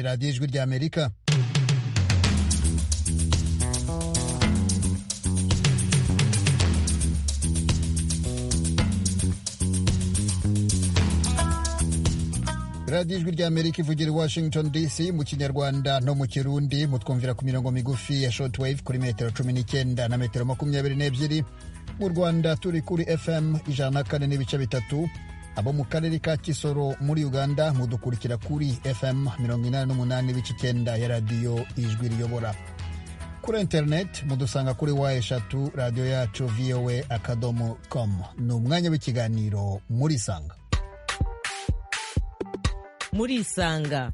radiyo ijwi rya amerika radiyo ijwi rya amerika ivugira i washington dc mu kinyarwanda no mu kirundi mutwumvira ku mirongo migufi ya short wave kuri metero cumi n'icyenda na metero makumyabiri n'ebyiri mu rwanda turi kuri fm ijana na kane n'ibice bitatu abo mu karere ka kisoro muri uganda mudukurikira kuri fm 88 ibice icyenda ya radiyo ijwi riyobora kuri interineti mudusanga kuri wa eshatu radiyo yacu voa akadomo com ni umwanya w'ikiganiro murisanga murisanga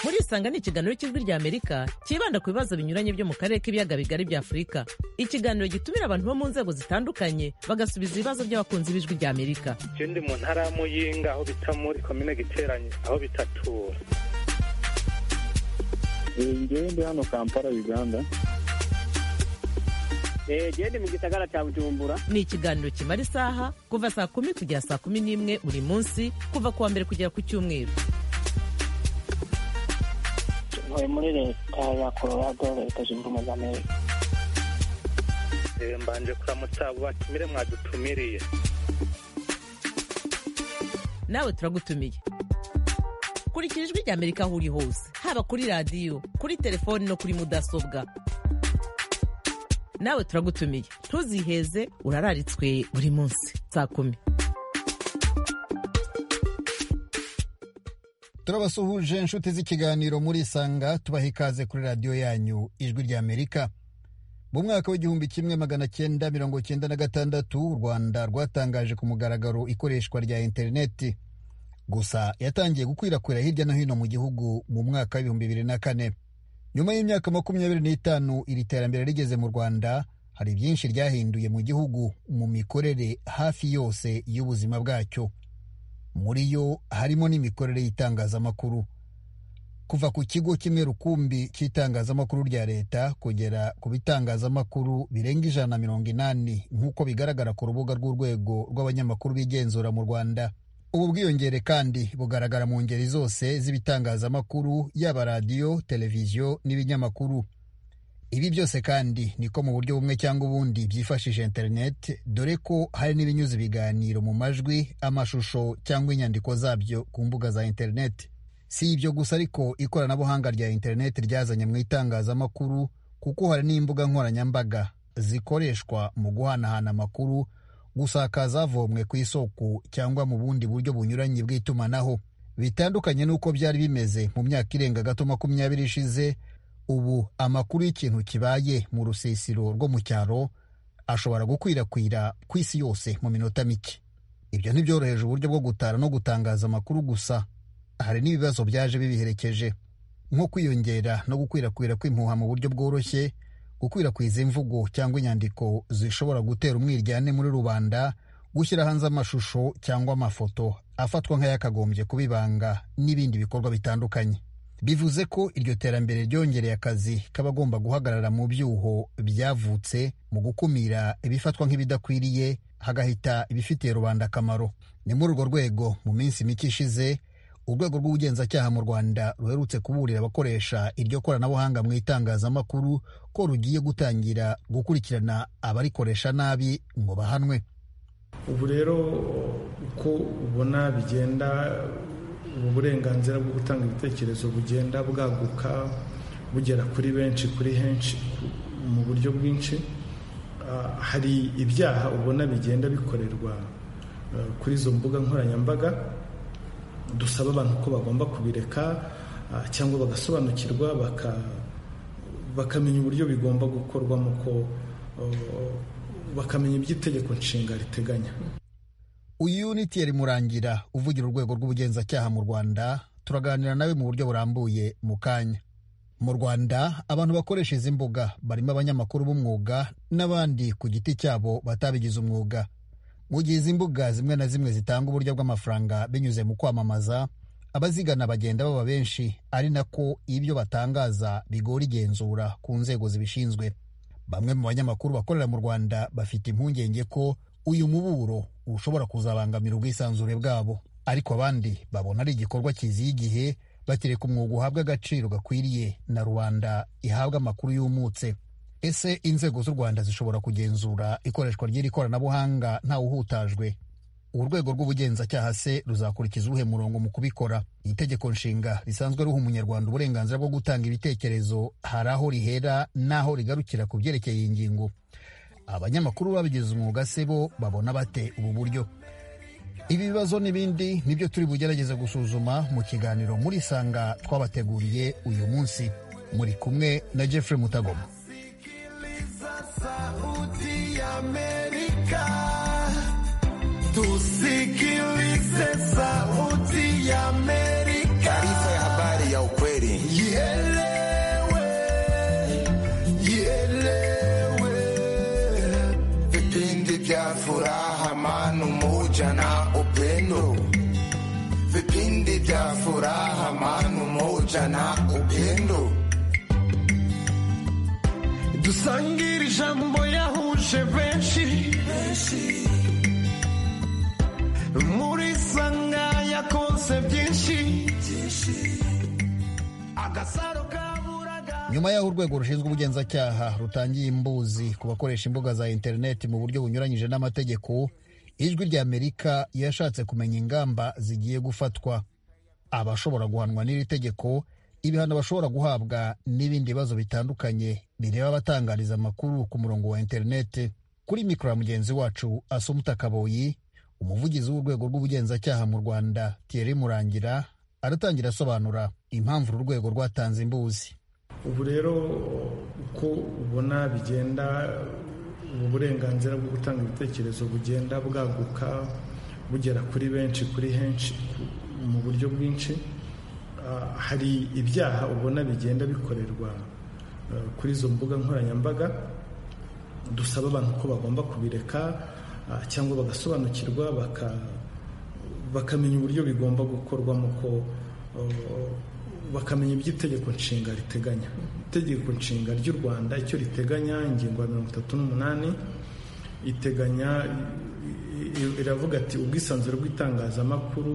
murisanga ni ikiganiro cy'ijwi rya amerika cyibanda ku bibazo binyuranye byo mu karere k'ibiyaga bigari bya afurika ikiganiro gitumira abantu bo mu nzego zitandukanye bagasubiza ibibazo by'abakunzi b'ijwi rya amerika je ndi mu ntara ya muyinga aho bita muri komine giteranye aho bitatura ngewe ndi hano kampala uganda genda mu gisagara cya bujumbura ni ikiganiro kimara isaha kuva saa kumi kugera saa kumi n'imwe buri munsi kuva ku wa mbere kugera ku cyumweru ntuye muri leta ya colorado leta zunze ubumwe za amerika Eh, mbanje kuramutsa abo batumire mwadutumiriye nawe turagutumiye kurikira ijwi rya amerika aho uri hose haba kuri radiyo kuri telefoni no kuri mudasobwa nawe turagutumiye ntuziheze urararitswe buri munsi saa kumi turabasuhuje inshuti z'ikiganiro murisanga tubaha ikaze kuri radiyo yanyu ijwi rya amerika mu mwaka w'igihumbi kimwe magana cyenda mirongo cyenda na gatandatu u rwanda rwatangaje ku mugaragaro ikoreshwa rya interineti gusa yatangiye gukwirakwira hirya no hino mu gihugu mu mwaka w'ibihumbi bibiri na kane nyuma y'imyaka makumyabiri n'itanu iri terambere rigeze mu rwanda hari byinshi ryahinduye mu gihugu mu mikorere hafi yose y'ubuzima bwacyo muri yo harimo n'imikorere y'itangazamakuru kuva ku kigo kimwe rukumbi cy'itangazamakuru rya leta kugera ku bitangazamakuru birenga ijana na mirongo inani nk'uko bigaragara ku rubuga rw'urwego rw'abanyamakuru bigenzura mu rwanda ubu bwiyongere kandi bugaragara mu ngeri zose z'ibitangazamakuru yaba radiyo televiziyo n'ibinyamakuru ibi byose kandi niko mu buryo bumwe cyangwa ubundi byifashishije interineti dore ko hari n'ibinyuza ibiganiro mu majwi amashusho cyangwa inyandiko zabyo ku mbuga za interineti si ibyo gusa ariko ikoranabuhanga rya interineti ryazanye mu itangazamakuru kuko hari n'imbuga nkoranyambaga zikoreshwa mu guhanahana amakuru gusakaza avomwe ku isoko cyangwa mu bundi buryo bunyuranye bw'itumanaho bitandukanye n'uko byari bimeze mu myaka irenga gato makumyabiri ishize ubu amakuru y'ikintu kibaye mu rusisiro rwo mu cyaro ashobora gukwirakwira ku isi yose mu minota mike ibyo ntibyoroheje uburyo bwo gutara no gutangaza amakuru gusa hari n'ibibazo byaje bibiherekeje nko kwiyongera no gukwirakwira kw'impuha mu buryo bworoshye gukwirakwiza imvugo cyangwa inyandiko zishobora gutera umwiryane muri rubanda gushyira hanze amashusho cyangwa amafoto afatwa nk'ayakagombye kubibanga n'ibindi bikorwa bitandukanye bivuze ko iryo terambere ryongereye akazi k'abagomba guhagarara mu byuho byavutse mu gukumira ibifatwa nk'ibidakwiriye hagahita ibifitiye rubanda akamaro ni muri urwo rwego mu minsi mike ishize urwego rw'ubugenzacyaha mu rwanda ruherutse kuburira abakoresha iryo koranabuhanga mu itangazamakuru ko rugiye gutangira gukurikirana abarikoresha nabi ngo bahanwe ubu rero uko ubona bigenda ubu burenganzira bwo gutanga ibitekerezo bugenda bwaguka bugera kuri benshi kuri henshi mu buryo bwinshi hari ibyaha ubona bigenda bikorerwa kuri izo mbuga nkoranyambaga dusaba abantu ko bagomba kubireka cyangwa bagasobanukirwa bakamenya uburyo bigomba gukorwamo ko bakamenya iby'itegeko nshinga riteganya uyu ni tiyeri murangira uvugira urwego rw'ubugenzacyaha mu rwanda turaganira nawe mu buryo burambuye mu kanya mu rwanda abantu bakoresha izi mbuga barimo abanyamakuru b'umwuga n'abandi ku giti cyabo batabigize umwuga mu gihe izi mbuga zimwe na zimwe zitanga uburyo bw'amafaranga binyuze mu kwamamaza abazigana bagenda baba benshi ari nako ibyo batangaza bigora igenzura ku nzego zibishinzwe bamwe mu banyamakuru bakorera mu rwanda bafite impungenge ko uyu muburo ushobora kuzabangamira ubwisanzure bwabo ariko abandi babona ari igikorwa kiziye igihe bakireka umwuga uhabwa agaciro gakwiriye na rubanda ihabwa amakuru yumutse ese inzego z'u rwanda zishobora kugenzura ikoreshwa ry'iri koranabuhanga ntawuhutajwe urwego rw'ubugenzacyaha se ruzakurikiza uwuhe murongo mu kubikora iri tegeko nshinga risanzwe ruha umunyarwanda uburenganzira bwo gutanga ibitekerezo hari aho rihera n'aho rigarukira ku byerekeye iyi ngingo abanyamakuru babigize umwuga se bo babona bate ubu buryo ibi bibazo n'ibindi nibyo turi bugerageze gusuzuma mu kiganiro muri sanga twabateguriye uyu munsi muri kumwe na jeffrey mutagoma Tusikilize sauti ya Amerika. Taarifa ya habari ya ukweli. Ielewe, ielewe. Vipindi vya furaha, manu moja na upendo. Vipindi vya furaha, manu moja na upendo. Dusangiri jambo yahuje benshi muri sanga yakonse byinshi agasaro kaburaga nyuma y'aho urwego rushinzwe ubugenzacyaha rutangiye imbuzi ku bakoresha imbuga za interineti mu buryo bunyuranyije n'amategeko ijwi ry'amerika yashatse kumenya ingamba zigiye gufatwa abashobora guhanwa n'iri tegeko ibihano bashobora guhabwa n'ibindi bibazo bitandukanye bireba abatangariza amakuru ku murongo wa interineti kuri mikoro ya mugenzi wacu asumuta kaboyi umuvugizi w'urwego rw'ubugenzacyaha mu rwanda thierry murangira aratangira asobanura impamvu uru rwego rwatanze imbuzi ubu rero uko ubona bigenda ubu burenganzira bwo gutanga ibitekerezo bugenda bwaguka bugera kuri benshi kuri henshi ku- mu buryo bwinshi Ah, hari ibyaha ubona bigenda bikorerwa eh, kuri izo mbuga nkoranyambaga dusaba abantu ko bagomba kubireka ah, cyangwa bagasobanukirwa baka- bakamenya uburyo bigomba gukorwamo ko eh, bakamenya ibyo itegeko nshinga riteganya itegeko nshinga ry'u rwanda icyo riteganya ingingo ya mirongo itatu n'umunani iteganya i- i- iravuga ati ubwisanzure bw'itangazamakuru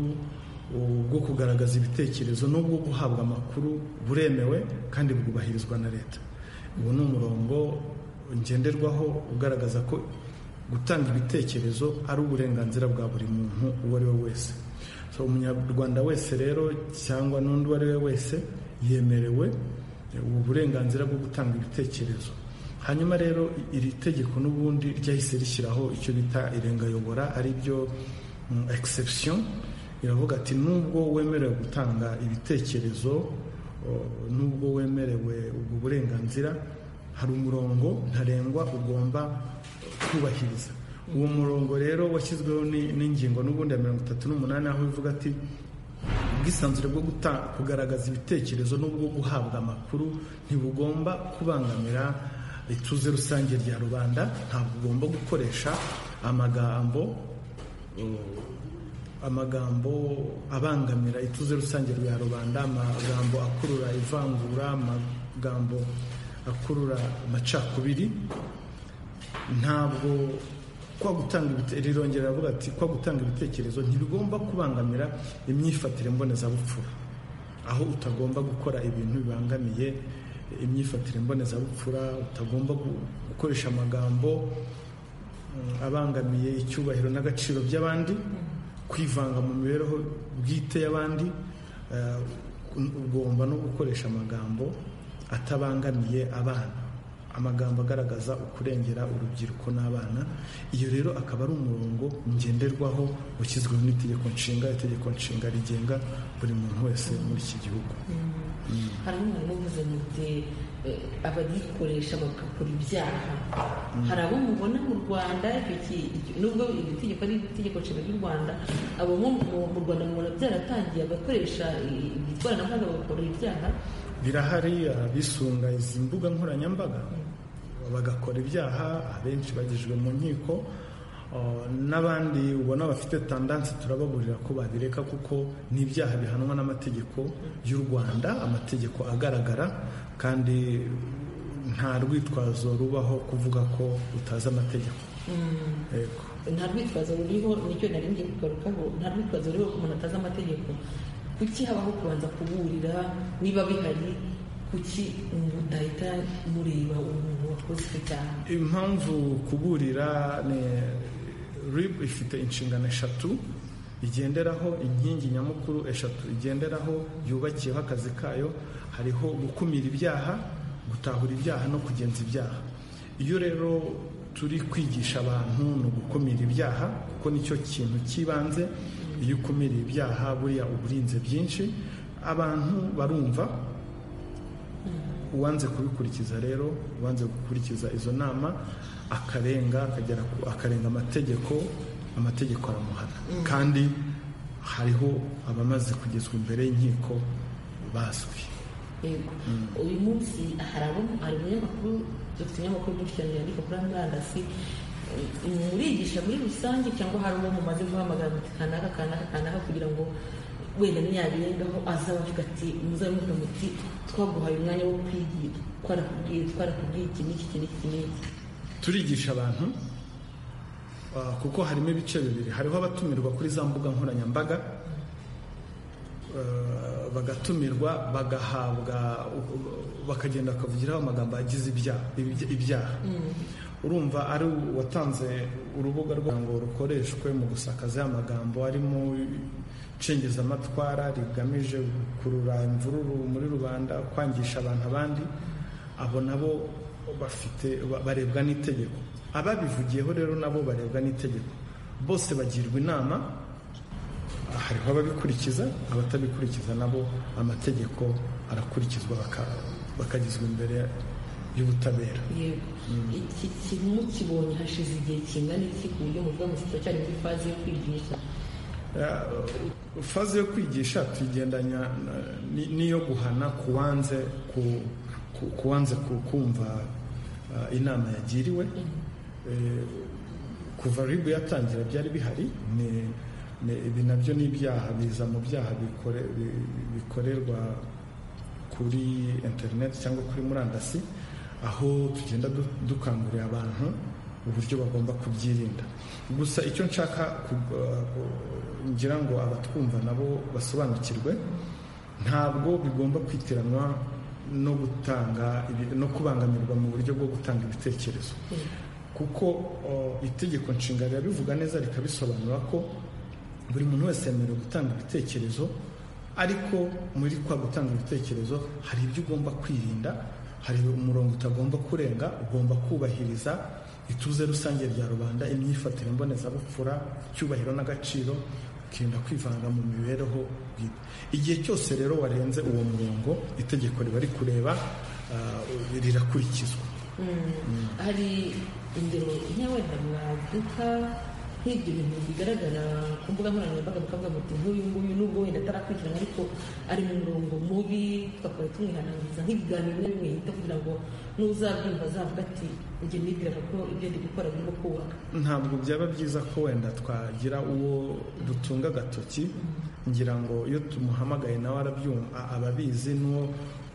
ubwo kugaragaza ibitekerezo n'ubwo guhabwa amakuru buremewe kandi bwubahirizwa na leta ubu ni umurongo ngenderwaho ugaragaza ko gutanga ibitekerezo ari uburenganzira bwa buri muntu uwo ari we wese so umunyarwanda wese rero cyangwa n'undi uwo ari we wese yemerewe ubu burenganzira bwo gutanga ibitekerezo hanyuma rero iri tegeko n'ubundi ryahise rishyiraho icyo bita irengayobora ari byo mm, exception iravuga ati nubwo wemerewe gutanga ibitekerezo o, nubwo wemerewe ubwo burenganzira hari umurongo ntarengwa ugomba kubahiriza uwo murongo rero washyizweho ni- n'ingingo n'ubundi ya mirongo itatu n'umunani aho bivuga ati ubwisanzure bwo guta- kugaragaza ibitekerezo n'ubwo guhabwa amakuru ntibugomba kubangamira ituze rusange rya rubanda ntabwo ugomba gukoresha amagambo amagambo abangamira ituze rusange rya rubanda amagambo akurura ivangura amagambo akurura amacakubiri ntabwo kwa gutanga ibite- rirongera riravuga ati kwa gutanga ibitekerezo ntibigomba kubangamira imyifatire mbonezabupfura aho utagomba gukora ibintu bibangamiye imyifatire mbonezabupfura utagomba gu- gukoresha amagambo mm, abangamiye icyubahiro n'agaciro by'abandi kwivanga mu mibereho bwite y'abandi eh, ugomba no gukoresha amagambo atabangamiye abana amagambo agaragaza ukurengera urubyiruko n'abana iyo rero akaba ari umurongo ngenderwaho washyizweho n'itegeko nshinga itegeko nshinga rigenga buri muntu wese muri iki gihugu hari umwe muvuze muti eh, abagikoresha bagakora ibyaha hari abo mubona mu rwanda icyo ki- icyo- nubwo iri tegeko ari itegeko nshinga ry'u rwanda abo mu mu- mu rwanda mubona byaratangiye abakoresha eh, ikoranabuhanga bagakora ibyaha birahari abisunga izi mbuga nkoranyambaga bagakora ibyaha abenshi bagejejwe mu nkiko uh, n'abandi ubona bafite tandansi turababurira ko babireka kuko ni ibyaha bihanwa n'amategeko y'u rwanda amategeko agaragara kandi nta rwitwazo rubaho kuvuga ko utazi amategeko Yego. nta rwitwazo ruriho nicyo nari ngiye kugarukaho nta rwitwazo ruriho ko umuntu atazi amategeko kuki habaho kubanza kuburira niba bihari kuki mudahita mureba umuntu wakoze icyo cyaha impamvu kuburira ni rib ifite inshingano eshatu igenderaho inkingi nyamukuru eshatu igenderaho yubakiyeho akazi kayo hariho gukumira ibyaha gutahura ibyaha no kugenza ibyaha iyo rero turi kwigisha abantu ni ugukumira ibyaha kuko nicyo kintu cy'ibanze iyo ukumiriye ibyaha buriya uba urinze byinshi abantu barumva uwanze kubikurikiza rero uwanze gukurikiza izo nama akarenga akagera ku- akarenga amategeko amategeko aramuhana kandi hariho abamaze kugezwa imbere y'inkiko bazwi yego uyu munsi hari abo hari umunyamakuru dufite umunyamakuru mwinshi cyane yandika kuri murandasi eh, murigisha muri rusange cyangwa hari uwo mumaze guhamagara muti kanaka kanaka kanaka kugira ngo wenda ntiyabirengaho azaba avuga ati muzabe muvuga muti twaguhaye umwanya wo kwigira twarakubwiye twarakubwiye iki n'iki iki n'iki n'iki turigisha abantu ah, kuko harimo ibice bibiri hariho abatumirwa kuri za mbuga nkoranyambaga ah, bagatumirwa bagahabwa bakagenda bakavugiraho amagambo agize ibyaha ibya- ibyaha urumva ari uwatanze urubuga rwa ngo rukoreshwe mu gusakaza ya magambo arimo cengezamatwara rigamije gukurura imvururu muri rubanda kwangisha abantu abandi abo nabo bafite ba- barebwa n'itegeko ababivugiyeho rero nabo barebwa n'itegeko bose bagirwa inama hariho ababikurikiza abatabikurikiza nabo amategeko arakurikizwa baka- bakagizwa imbere y'ubutabera yego iki kintu mukibonye hashize igihe kingana iki ku buryo muvuga mu kiracyari muri faze yo kwigisha Uh, faze yo kwigisha tuyigendanya uh, ni- n'iyo guhana kuwanze ku- ku- kuwanze ku- kumva uh, inama yagiriwe Eh, kuva ribu yatangira byari bihari ni- ni- ibi nabyo ni ibyaha biza mu byaha bikore- bi- bikorerwa kuri interineti cyangwa kuri murandasi aho tugenda du- dukangurira abantu uburyo bagomba kubyirinda gusa icyo nshaka ku- uh, ngira ngo abatwumva nabo basobanukirwe ntabwo bigomba kwitiranwa no gutanga ibi- no kubangamirwa mu buryo bwo gutanga ibitekerezo kuko uh, itegeko nshinga rirabivuga neza rikabisobanura ko buri muntu wese yemerewe gutanga ibitekerezo ariko muri kwa gutanga ibitekerezo hari ibyo ugomba kwirinda hari umurongo utagomba kurenga ugomba kubahiriza ituze rusange rya rubanda imyifatire mbonezabupfura icyubahiro n'agaciro ukirinda kwivanga mu mibereho bwite igihe cyose rero warenze uwo murongo itegeko riba rikureba uh, rirakurikizwa hari ingero nk'abenda mwaduka nk'ibyo bintu bigaragara ku mbuga nkoranyambaga mukavuga muti nk'uyu nguyu nubwo wenda atarakurikirana ariko ari mu murongo mubi twakaba tumwihanangiriza nk'ibiganiro bimwe bimwe yita kugira ngo n'uzabyumva azavuga ati njye nibwiraga ko ibyo ndi gukora birimo kubaka ntabwo byaba byiza ko wenda twagira uwo dutunga agatoki ngira ngo iyo tumuhamagaye nawe arabyumva ababizi n'uwo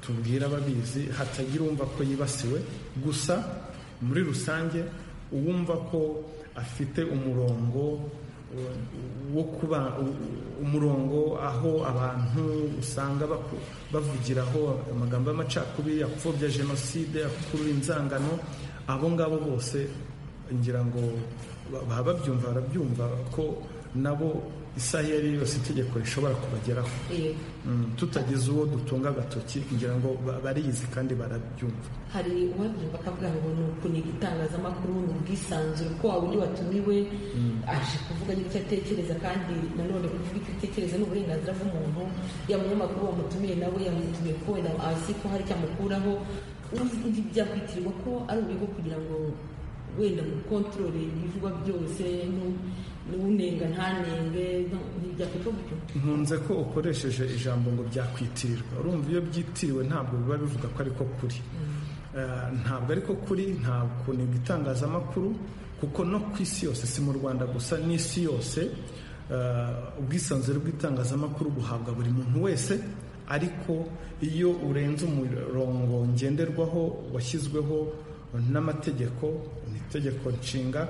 tubwira ababizi hatagira uwumva ko yibasiwe gusa muri rusange uwumva ko afite umurongo wo- wo kuba u- umurongo aho abantu usanga baku- bavugiraho amagambo y'amacakubiri apfobya jenoside akurura inzangano abo ngabo bose ngira ngo ba- baba babyumva barabyumva ko nabo isaha iyo ari yo yose itegeko rishobora kubageraho Yego. Mm, tutagize uwo dutunga agatoki ngira ngo ba- barizi kandi barabyumva hari uwabyumva akavuga ngo ni ukuniga itangazamakuru ni ubwisanzure ko waba undi watumiwe aje kuvuga icyo atekereza kandi nanone kuvuga icyo atekereza ni uburenganzira bw'umuntu yaba umunyamakuru wamutumiye nawe yamutumiye ko wenda azi ko hari icyo amukuraho undi byakwitirwa ko ari uburyo bwo kugira ngo wenda mukontorore ibivugwa byose nu- n'unenga ntanenge no- ntibyakwitwa gutyo nkunze ko ukoresheje ijambo ngo byakwitirirwa urumva iyo byitiriwe ntabwo biba bivuga ko ariko kuri Eh, ntabwo ariko kuri nta kunenga itangazamakuru kuko no ku isi yose si mu rwanda gusa n'isi yose eh, ubwisanzure bw'itangazamakuru buhabwa buri muntu wese ariko iyo urenze umurongo ngenderwaho washyizweho n'amategeko ni itegeko nshinga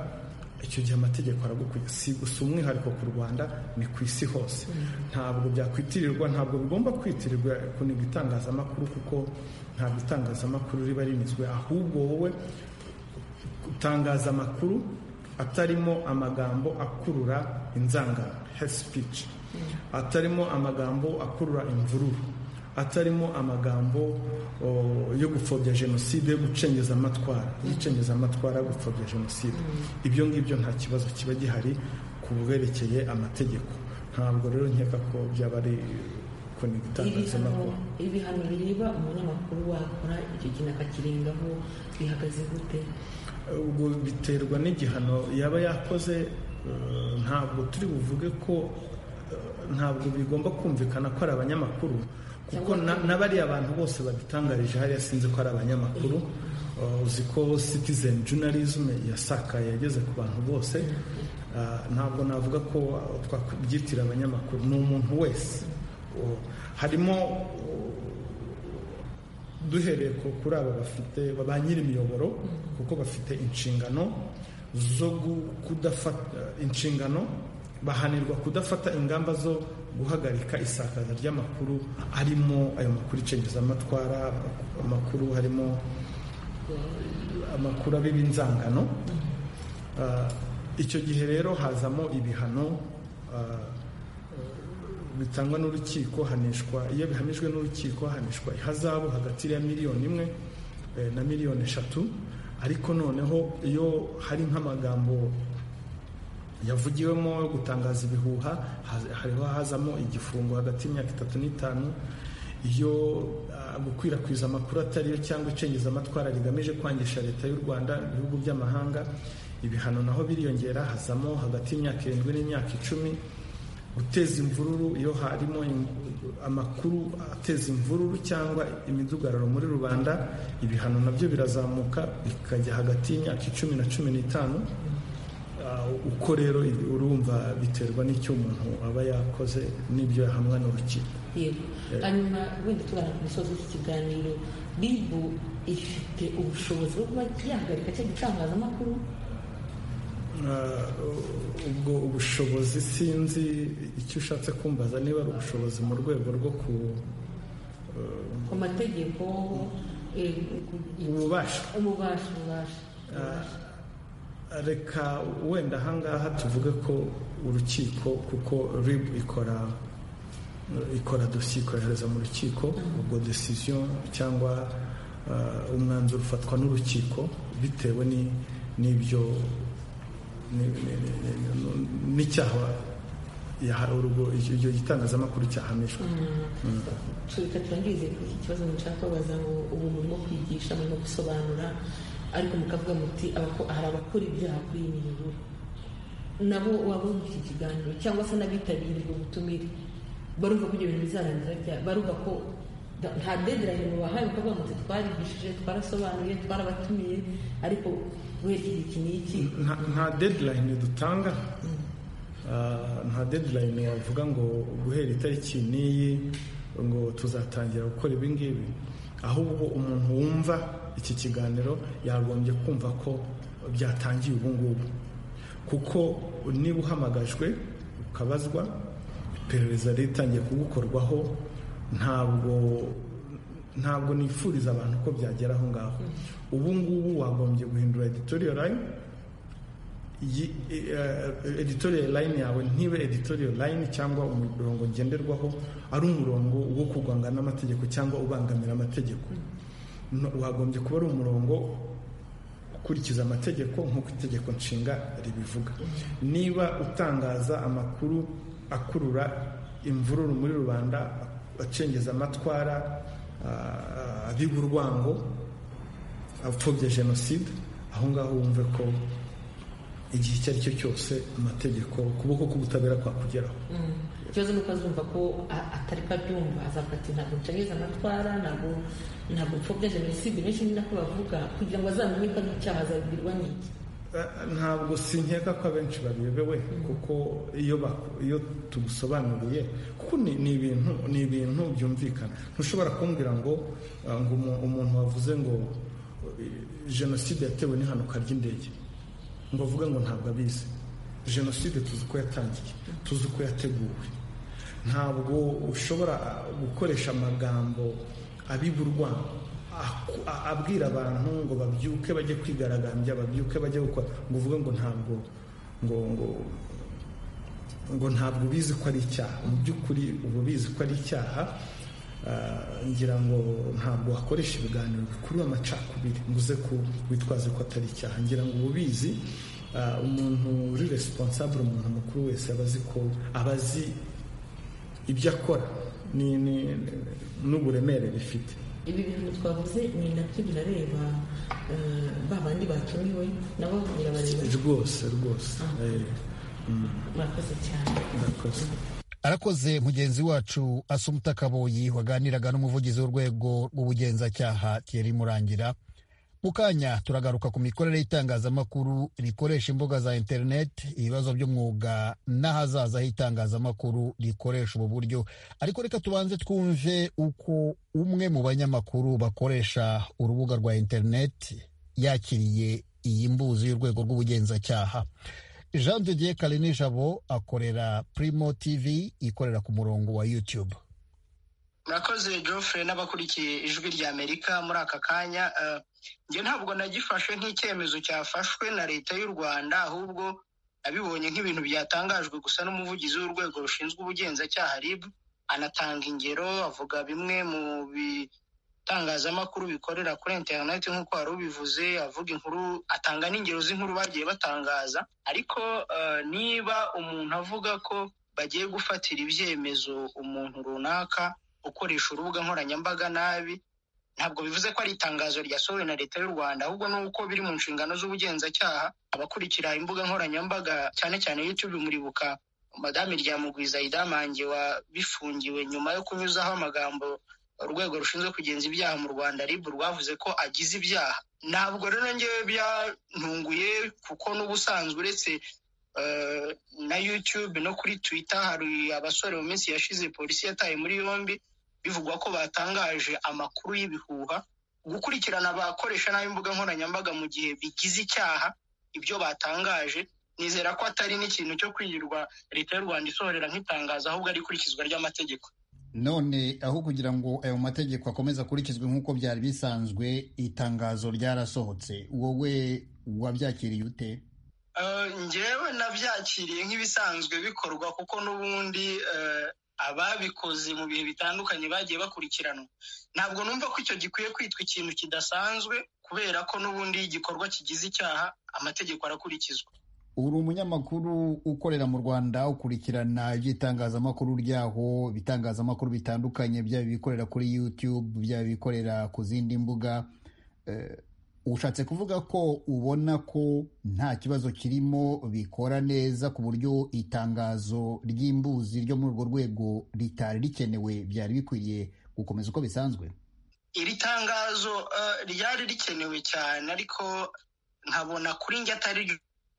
icyo gihe amategeko aragukwiye si gusa umwihariko ku rwanda ni ku isi hose ntabwo byakwitirirwa ntabwo bigomba kwitirirwa kuniga itangazamakuru kuko ntabwo itangazamakuru riba rinizwe ahubwo wowe utangaza amakuru atarimo amagambo akurura inzangano hate speech atarimo amagambo akurura imvururu atarimo amagambo o, yo gupfobya jenoside yo gucengeza amatwara yicengeza amatwara yo gupfobya jenoside ibyo ngibyo nta kibazo kiba gihari ku bwerekeye amategeko ntabwo rero nkeka ko byaba ari kuniga ibihano itangazamakuru ibihano bireba umunyamakuru wakora icyo kintu akakirengaho bihagaze gute ubwo biterwa n'igihano yaba yakoze eh, ntabwo turi buvuge ko eh, ntabwo bigomba kumvikana ko ari abanyamakuru kuko na- n'abariya bantu bose badutangarije hariya sinzi ko ari abanyamakuru Eh, uzi ko citizen journalism yasakaye yageze ku bantu bose Ah, ntabwo navuga ko ah, twakwibyitira abanyamakuru ni umuntu wese Oh, harimo oh, duhereye ku- kuri aba bafite ba- ba nyiri imiyoboro kuko bafite inshingano zo gu- kudafata inshingano bahanirwa kudafata ingamba zo guhagarika isakaza ry'amakuru harimo ayo makuru icengezamatwara amakuru harimo eh, amakuru abiba inzangano Ah, icyo gihe rero hazamo ibihano ah, bitangwa n'urukiko hanishwa iyo bihamijwe n'urukiko hanishwa ihazabu hagati ya miliyoni imwe eh, na miliyoni eshatu ariko noneho iyo hari nk'amagambo yavugiwemo yo gutangaza ibihuha haz- hariho hazamo igifungo hagati y'imyaka itatu n'itanu iyo ah, gukwirakwiza amakuru atariyo cyangwa icengezamatwara rigamije kwangisha leta y'u rwanda ibihugu by'amahanga ibihano naho biriyongera hazamo hagati y'imyaka irindwi n'imyaka icumi guteza imvururu iyo harimo im- amakuru ateza imvururu cyangwa imidugararo muri rubanda ibihano nabyo birazamuka bikajya hagati y'imyaka icumi na cumi n'itanu Ah, uko rero urumva biterwa n'icyo umuntu aba yakoze n'ibyo yahamwa n'urukiko yego hanyuma wenda tugana ku musozi w'iki kiganiro bibu ifite ubushobozi bwo kuba yahagarika cya gitangazamakuru Ah, ubwo ubushobozi sinzi icyo ushatse kumbaza niba ari ubushobozi mu rwego rwo ku ku mategeko eh, ku- ububasha ububasha ububasha Ah, reka wenda ahangaha tuvuge ko urukiko kuko rib ikora ikora dosiye ikohereza mu rukiko ubwo decision cyangwa ah, umwanzuro ufatwa n'urukiko bitewe ni- n'ibyo ni- ni- ni- ni- n'icyaha yaha- urwo- icyo gitangazamakuru cyahamijwe tureka turangize ku iki kibazo mushaka kubaza ngo ubu murimo kwigisha murimo gusobanura ariko mukavuga muti abako- hari abakora ibyaha kuri iyi miyoboro nabo wabona iki kiganiro cyangwa se n'abitabiriye ubwo butumire barumva ko ibyo bintu bizarangira bya barumva ko da- nta dedirayini mubahaye mukavuga muti twarigishije twarasobanuye twarabatumiye ariko werekeye iki n'iki nta nta deadline dutanga Ah, nta deadline wavuga ngo guhera itariki n'iyi ngo tuzatangira gukora ibi ngibi ahubwo umuntu wumva iki kiganiro yagombye kumva ko byatangiye ubu ngubu kuko niba uhamagajwe ukabazwa iperereza ritangiye kugukorwaho ntabwo ntabwo nifuriza abantu ko byagera aho ngaho ubu ngubu wagombye guhindura editorial line yi- eh, editorial line yawe ntibe editorial line cyangwa umurongo ngenderwaho ari umurongo wo kurwanga n'amategeko cyangwa ubangamira amategeko No- wagombye kuba ari umurongo ukurikiza amategeko nk'uko itegeko nshinga ribivuga niba utangaza amakuru akurura imvururu muri rubanda acengeza amatwara ah, abiga urwango apfobya jenoside aho ngaho wumve ko igihe icyo ari cyo cyose amategeko ukuboko k'ubutabera kwakugeraho ikibazo ni uko azumva ko a- atari ko abyumva azavuga ati ntabwo ncageze amatwara ntabwo ntabwo mfobya jenoside benshi ni nako bavuga kugira ngo azamenye ko ari icyaha azabibwirwa n'iki Eh, ntabwo sinkeka ko abenshi babiyobewe kuko iyo bak- iyo tugusobanuriye kuko ni ni ibintu ni ibintu byumvikana ntushobora kumbwira ngo ah, ngo umu- umuntu wavuze ngo eh, jenoside yatewe n'ihanuka ry'indege ngo avuga ngo ntabwo abizi jenoside tuzi ko yatangiye tuzi ko yateguwe ntabwo ushobora gukoresha amagambo abiburwa abwira abantu ngo babyuke bajye kwigaragambya babyuke bajye gukora ngo uvuge ngo ntabwo ngo ngo ngo ntabwo ubizi ko ari icyaha mu by'ukuri uba ubizi ko ari icyaha ngira ngo ntabwo wakoresha ibiganiro bikurura amacakubiri ngo uze ko witwaze ko atari icyaha ngira ngo uba ubizi umuntu uri resiponsabure umuntu mukuru wese aba azi ko aba azi ibyo akora n'uburemere bifite ibi bintu twavuze ni nabyo birareba eh, ba bandi batumiwe nabo birabareba rwose rwose Eh, mm, murakoze cyane ndakoze arakoze mugenzi wacu asumuta kaboyi waganiraga n'umuvugizi w'urwego rw'ubugenzacyaha Thierry murangira mu kanya turagaruka ku mikorere y'itangazamakuru rikoresha imbuga za interineti ibibazo by'umwuga n'ahazaza h'itangazamakuru rikoresha ubu buryo ariko reka tubanze twumve uko umwe mu banyamakuru bakoresha urubuga rwa interineti yakiriye iyi mbuzi y'urwego rw'ubugenzacyaha jean de dieu karinijabo akorera primo tv ikorera ku murongo wa youtube murakoze Geoffrey n'abakurikiye ijwi rya amerika muri aka kanya eh, njye ntabwo nagifashe nk'icyemezo cyafashwe na leta y'u rwanda ahubwo nabibonye nk'ibintu byatangajwe gusa n'umuvugizi w'urwego rushinzwe ubugenzacyaha rib anatanga ingero avuga bimwe mu bitangazamakuru bikorera kuri interineti nk'uko wari ubivuze avuga inkuru atanga n'ingero z'inkuru bagiye batangaza ariko eh, niba umuntu avuga ko bagiye gufatira ibyemezo umuntu runaka ukoresha urubuga nkoranyambaga nabi ntabwo bivuze ko ari itangazo ryasohowe na leta y'u rwanda ahubwo ni uko biri mu nshingano z'ubugenzacyaha abakurikira imbuga nkoranyambaga cyane cyane youtube muribuka madame ryamugwiza idamange wabifungiwe nyuma yo kunyuzaho amagambo urwego rushinzwe kugenza ibyaha mu rwanda rib rwavuze ko agize ibyaha ntabwo rero ngewe byantunguye kuko n'ubusanzwe uretse eh, na youtube no kuri twitter hari abasore mu minsi yashize polisi yataye muri yombi bivugwa ko batangaje amakuru y'ibihuha gukurikirana abakoresha nabi imbuga nkoranyambaga mu gihe bigize icyaha ibyo batangaje nizera ko atari n'ikintu cyo kwirirwa leta y'u rwanda isohorera nk'itangazo ahubwo ari ikurikizwa ry'amategeko none aho kugira ngo ayo mategeko akomeze akurikizwe nk'uko byari bisanzwe itangazo ryarasohotse wowe wabyakiriye ute Eh, njyewe nabyakiriye nk'ibisanzwe bikorwa kuko n'ubundi eh, ababikoze mu bihe bitandukanye bagiye bakurikiranwa ntabwo numva ko icyo gikwiye kwitwa ikintu kidasanzwe kubera ko n'ubundi iyo igikorwa kigize icyaha amategeko arakurikizwa uri umunyamakuru ukorera mu rwanda ukurikirana iby'itangazamakuru ryaho ibitangazamakuru bitandukanye byaba ibikorera kuri youtube byaba ibikorera ku zindi mbuga Eh, ushatse kuvuga ko ubona ko nta kibazo kirimo bikora neza ku buryo itangazo ry'imbuzi ryo muri urwo rwego ritari rikenewe byari bikwiriye gukomeza uko bisanzwe iri tangazo eh, ryari rikenewe cyane ariko nkabona kuri njye atari ryo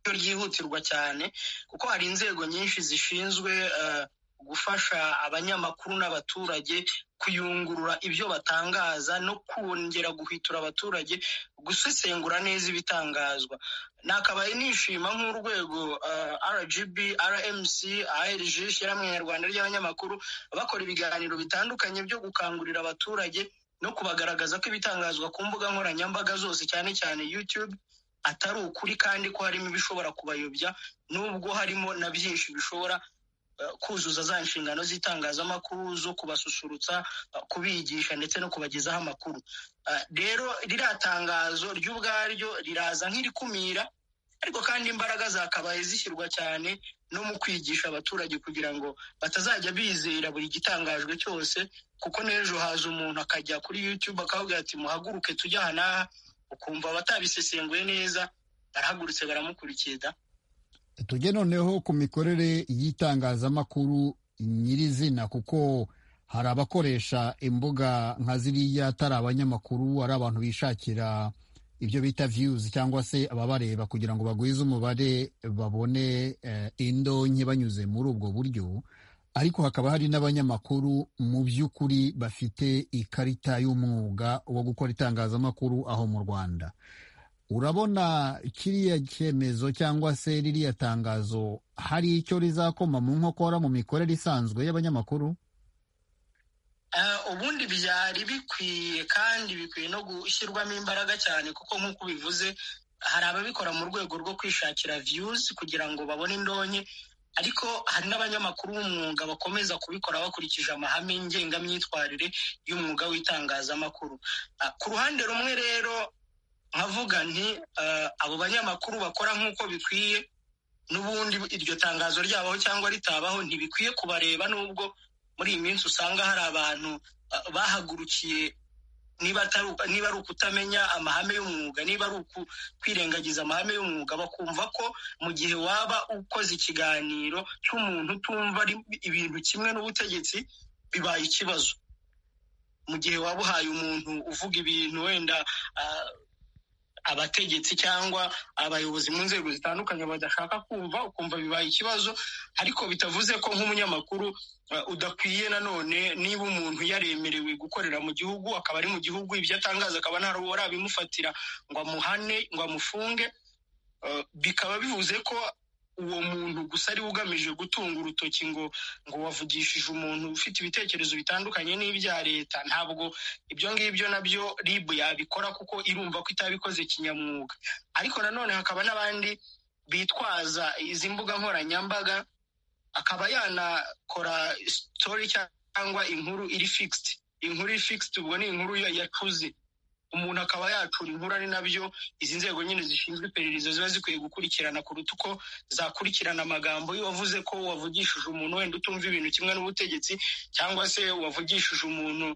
ryihutirwa cyane kuko hari inzego nyinshi zishinzwe eh, gufasha abanyamakuru n'abaturage kuyungurura ibyo batangaza no kongera guhwitura abaturage gusesengura neza ibitangazwa nakabaye nishima nk'urwego eh, rgb rmc arg ishyirahamwe nyarwanda ry'abanyamakuru bakora ibiganiro bitandukanye byo gukangurira abaturage no kubagaragaza ko ibitangazwa ku mbuga nkoranyambaga zose cyane cyane youtube atari ukuri kandi ko harimo ibishobora kubayobya nubwo harimo na byinshi bishobora eh, kuzuza za nshingano z'itangazamakuru zo kubasusurutsa eh, kubigisha ndetse no kubagezaho amakuru Eh, rero ririya tangazo ry'ubwaryo riraza nk'irikumira ariko kandi imbaraga zakabaye zishyirwa cyane no mu kwigisha abaturage kugira ngo batazajya bizera buri gitangajwe cyose kuko n'ejo haza umuntu akajya kuri youtube akavuga ati muhaguruke tujye aha n'aha ukumva batabisesenguye neza barahagurutse baramukurikira tujye noneho ku mikorere y'itangazamakuru nyirizina kuko hari abakoresha imbuga nka ziriya atari abanyamakuru ari abantu bishakira ibyo bita viyuzi cyangwa se ababareba kugira ngo bagwize umubare babone eh, indonke banyuze muri ubwo buryo ariko hakaba hari n'abanyamakuru mu by'ukuri bafite ikarita y'umwuga wo gukora itangazamakuru aho mu rwanda urabona kiriya cyemezo cyangwa se ririya tangazo hari icyo rizakoma mu nkokora mu mikorere isanzwe y'abanyamakuru ubundi byari bikwiye kandi bikwiye no gushyirwamo imbaraga cyane kuko nk'uko ubivuze hari ababikora mu rwego rwo kwishakira viyuzi kugira ngo babone indonke ariko hari n'abanyamakuru b'umwuga bakomeza kubikora bakurikije amahame ngengamyitwarire y'umwuga w'itangazamakuru ku ruhande rumwe rero nkavuga nti abo banyamakuru bakora nk'uko bikwiye n'ubundi iryo tangazo ryabaho cyangwa ritabaho ntibikwiye kubareba n'ubwo muri iyi minsi usanga hari abantu bahagurukiye niba ari ukutamenya amahame y'umwuga niba ari kwirengagiza amahame y'umwuga bakumva ko mu gihe waba ukoze ikiganiro cy'umuntu utumva ibintu kimwe n'ubutegetsi bibaye ikibazo mu gihe waba uhaye umuntu uvuga ibintu wenda abategetsi cyangwa abayobozi mu nzego zitandukanye badashaka kumva ukumva bibaye ikibazo ariko bitavuze ko nk'umunyamakuru udakwiye nanone niba umuntu yaremerewe gukorera mu gihugu akaba ari mu gihugu ibyo atangaza akaba nta rubo abimufatira ngo amuhane ngo amufunge bikaba bivuze ko uwo muntu gusa ari we ugamije gutunga urutoki ngo ngo wavugishije umuntu ufite ibitekerezo bitandukanye n'ibya leta ntabwo ibyo ngibyo nabyo ribu yabikora kuko irumva ko itabikoze kinyamwuga ariko nanone hakaba n'abandi bitwaza izi mbuga nkoranyambaga akaba yanakora sitori cyangwa inkuru iri fikisiti inkuru iri fikisiti ubwo ni inkuru yacuze umuntu akaba yacura inkuru ari nabyo izi nzego nyine zishinzwe iperereza ziba zikwiye gukurikirana kuruta uko zakurikirana amagambo iyo wavuze ko wavugishije umuntu wenda utumva ibintu kimwe n'ubutegetsi cyangwa se wavugishije umuntu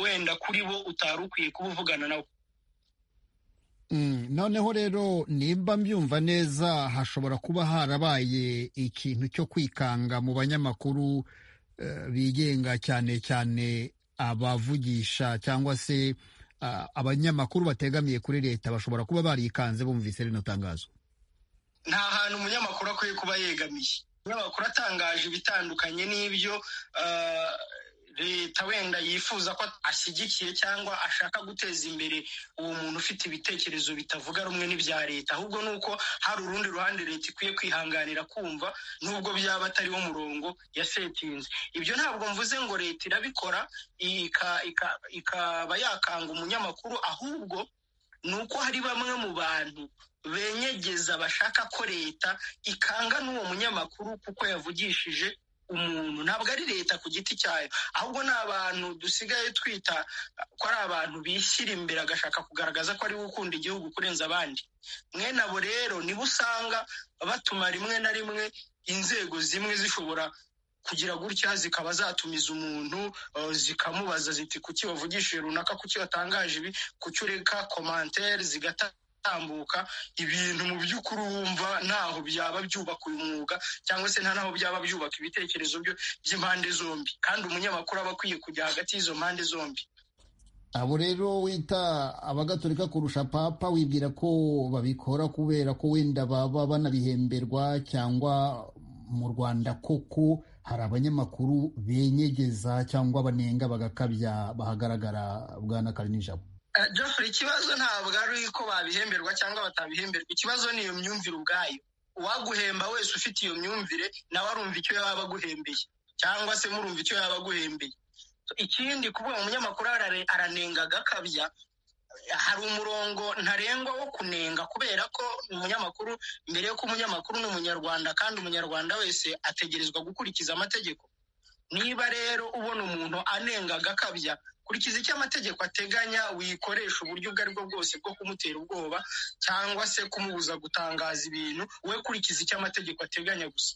wenda kuri bo utari ukwiye kuba uvugana nawe noneho rero nimba mbyumva neza hashobora kuba harabaye ikintu cyo kwikanga mu banyamakuru bigenga cyane cyane abavugisha cyangwa se abanyamakuru bategamiye kuri leta bashobora kuba barikanze bumvise rino tangazo nta hantu umunyamakuru akwiye kuba yegamiye umunyamakuru atangaje ibitandukanye n'ibyo leta wenda yifuza ko ashyigikiye cyangwa ashaka guteza imbere uwo muntu ufite ibitekerezo bitavuga rumwe n'ibya leta ahubwo ni uko hari urundi ruhande leta ikwiye kwihanganira kumva nubwo byaba atari wo murongo yasetinze ibyo ntabwo mvuze ngo leta irabikora ikaba yakanga umunyamakuru ahubwo ni uko hari bamwe mu bantu benyegeza bashaka ko leta ikanga n'uwo munyamakuru kuko yavugishije umuntu ntabwo ari leta ku giti cyayo ahubwo ni abantu dusigaye twita ko ari abantu bishyira imbere agashaka kugaragaza ko ari we ukunda igihugu kurenza abandi mwene abo rero nibo usanga batuma rimwe na rimwe inzego zimwe zishobora kugira gutya zikaba zatumiza umuntu zikamubaza ziti kuki wavugishije runaka kuki watangaje ibi kuki ureka komantere zigatanga gutambuka ibintu mu by'ukuri wumva ntaho byaba byubaka uyu mwuga cyangwa se nta naho byaba byubaka ibitekerezo by'impande zombi kandi umunyamakuru aba akwiye kujya hagati y'izo mpande zombi abo rero wita abagatolika kurusha papa wibwira ko babikora kubera ko wenda baba banabihemberwa cyangwa mu rwanda koko hari abanyamakuru benyegeza cyangwa banenga bagakabya bahagaragara bwa n'akarinijabo Jeffrey ikibazo ntabwo ari ko babihemberwa cyangwa batabihemberwa ikibazo ni iyo myumvire ubwayo uwaguhemba wese ufite iyo myumvire nawe arumva icyo yaba aguhembeye cyangwa se murumva icyo yaba aguhembeye ikindi kuvuga umunyamakuru aranenga agakabya hari umurongo ntarengwa wo kunenga kubera ko umunyamakuru mbere yuko umunyamakuru ni umunyarwanda kandi umunyarwanda wese ategerezwa gukurikiza amategeko niba rero ubona umuntu anenga agakabya kurikiza icyo amategeko ateganya wikoresha uburyo ubwo aribwo bwose bwo kumutera ubwoba cyangwa se kumubuza gutangaza ibintu we kurikiza icyo amategeko ateganya gusa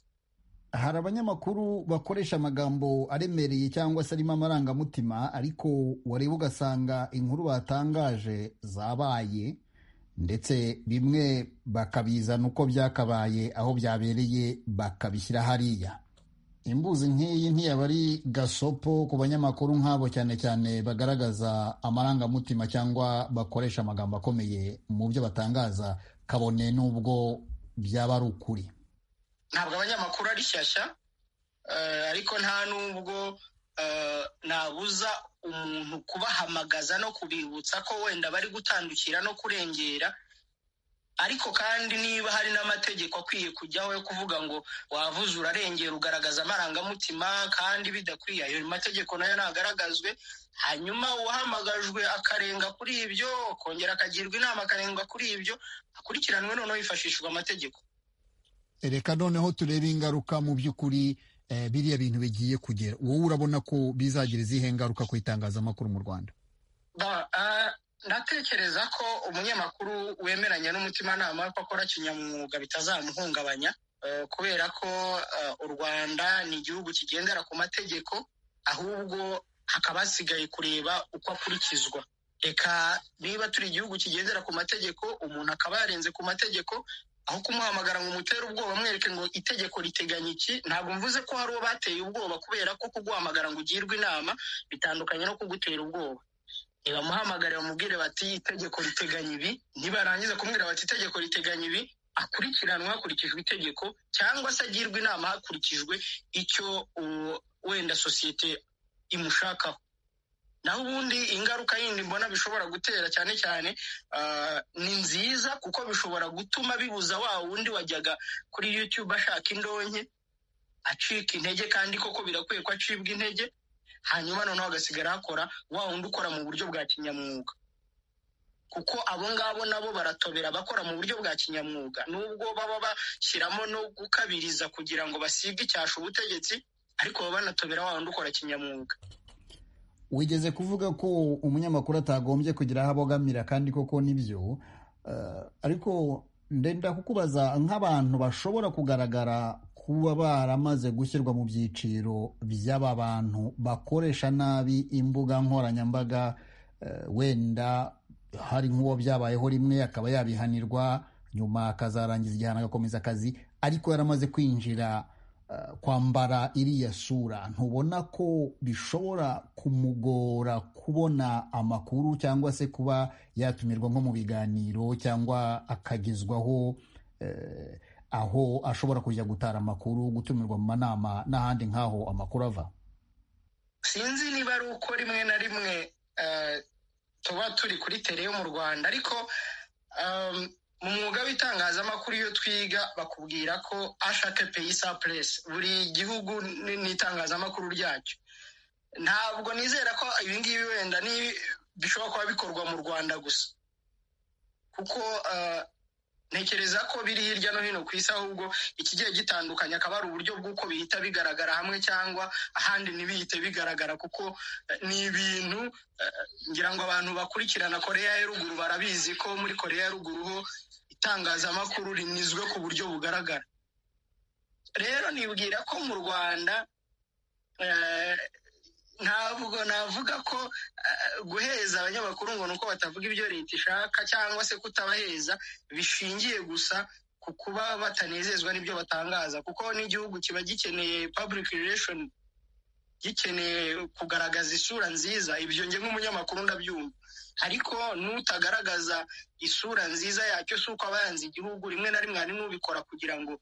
hari abanyamakuru bakoresha amagambo aremereye cyangwa se arimo amarangamutima ariko wareba ugasanga inkuru batangaje zabaye ndetse bimwe bakabizana uko byakabaye aho byabereye bakabishyira hariya imbuzi nk'iyi ntiyaba ari gasopo ku banyamakuru nk'abo cyane cyane bagaragaza amarangamutima cyangwa bakoresha amagambo akomeye mu byo batangaza kabone n'ubwo byaba ari ukuri ntabwo abanyamakuru ari shyashya ariko nta n'ubwo nabuza umuntu kubahamagaza no kubibutsa ko wenda bari gutandukira no kurengera ariko kandi niba hari n'amategeko akwiye kujyaho yo kuvuga ngo wavuze urarengera ugaragaza amarangamutima kandi bidakwiye ayo mategeko nayo ntagaragazwe hanyuma uwahamagajwe akarenga kuri ibyo akongera akagirwa inama akarenga kuri ibyo akurikiranwe noneho hifashishwa amategeko reka noneho turebe ingaruka mu by'ukuri biriya bintu bigiye kugera wowe urabona ko bizagira izihe ngaruka ku itangazamakuru mu rwanda ndatekereza ko umunyamakuru wemeranya n'umutimanama ko akora kinyamwuga bitazamuhungabanya kubera ko u rwanda ni igihugu kigendera ku mategeko ahubwo hakaba hasigaye kureba uko akurikizwa reka niba turi igihugu kigendera ku mategeko umuntu akaba yarenze ku mategeko aho kumuhamagara ngo umutere ubwoba mwereke ngo itegeko riteganya iki ntabwo mvuze ko hari uwo bateye ubwoba kubera ko kuguhamagara ngo ugirwe inama bitandukanye no kugutera ubwoba nibamuhamagare bamubwire bati itegeko riteganya ibi nibarangiza kumubwira bati itegeko riteganya ibi akurikiranwa hakurikijwe itegeko cyangwa se agirwa inama hakurikijwe icyo wenda sosiyete imushakaho naho ubundi ingaruka yindi mbona bishobora gutera cyane cyane ni nziza kuko bishobora gutuma bibuza wa wundi wajyaga kuri yutube ashaka indonke acika intege kandi koko birakwiye ko acibwa intege hanyuma noneho agasigara hakora wa wundi ukora mu buryo bwa kinyamwuga kuko abo ngabo nabo baratobera bakora mu buryo bwa kinyamwuga nubwo baba bashyiramo no gukabiriza kugira ngo basige icyasha ubutegetsi ariko baba banatobera wa wundi ukora kinyamwuga wigeze kuvuga ko umunyamakuru atagombye kugira aho abogamira kandi koko nibyo ariko ndenda kukubaza nk'abantu bashobora kugaragara kuba baramaze gushyirwa mu byiciro by'aba bantu bakoresha nabi imbuga nkoranyambaga wenda hari nk'uwo byabayeho rimwe akaba yabihanirwa nyuma akazarangiza igihano agakomeza akazi ariko yaramaze kwinjira kwambara iriya sura ntubona ko bishobora kumugora kubona amakuru cyangwa se kuba yatumirwa nko mu biganiro cyangwa akagezwaho aho ashobora kujya gutara amakuru gutumirwa mu manama n'ahandi nk'aho amakuru ava sinzi niba ari uko rimwe na rimwe tuba turi kuri teleyo mu rwanda ariko mu mwuga w'itangazamakuru iyo twiga bakubwira ko ashake peyi sa puresi buri gihugu n'itangazamakuru ryacyo ntabwo nizera ko ibingibi wenda bishobora kuba bikorwa mu rwanda gusa kuko ntekereza ko biri hirya no hino ku isi ahubwo ikigiye gitandukanye akaba ari uburyo bw'uko bihita bigaragara hamwe cyangwa ahandi ntibihite bigaragara kuko ni ibintu ngira ngo abantu bakurikirana koreya ya ruguru barabizi ko muri koreya ya ruguru ho itangazamakuru rinizwe ku buryo bugaragara rero nibwira ko mu rwanda ntabwo navuga ko guheza abanyamakuru ngo ni uko batavuga ibyo leta ishaka cyangwa se kutabaheza bishingiye gusa ku kuba batanezezwa n'ibyo batangaza kuko n'igihugu kiba gikeneye public relation gikeneye kugaragaza isura nziza ibyo nge nk'umunyamakuru ndabyumva ariko n'utagaragaza isura nziza yacyo si uko aba yanze igihugu rimwe na rimwe hari n'ubikora kugira ngo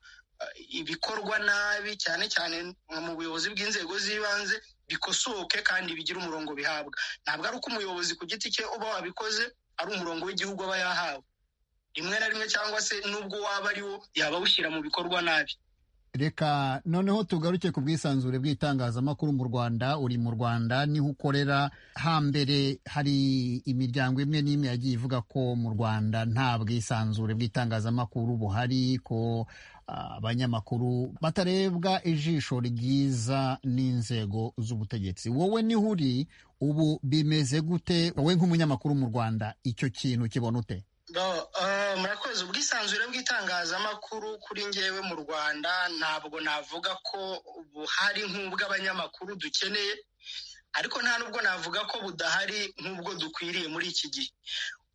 ibikorwa nabi cyane cyane mu buyobozi bw'inzego z'ibanze bikosoke kandi bigira umurongo bihabwa ntabwo ari uko umuyobozi ku giti cye uba wabikoze ari umurongo w'igihugu aba yahawe rimwe na rimwe cyangwa se n'ubwo waba ari wo yaba awushyira mu bikorwa nabi reka noneho tugaruke ku bwisanzure bw'itangazamakuru mu rwanda uri mu rwanda niho ukorera hambere hari imiryango imwe n'imwe yagiye ivuga ko mu rwanda nta bwisanzure bw'itangazamakuru buhari ko abanyamakuru batarebwa ijisho ryiza n'inzego z'ubutegetsi wowe niho uri ubu bimeze gute wowe nk'umunyamakuru mu rwanda icyo kintu kibona ute murakoze ubwisanzure bw'itangazamakuru kuri ngewe mu rwanda ntabwo navuga ko buhari nk'ubw'abanyamakuru dukeneye ariko nta nubwo navuga ko budahari nk'ubwo dukwiriye muri iki gihe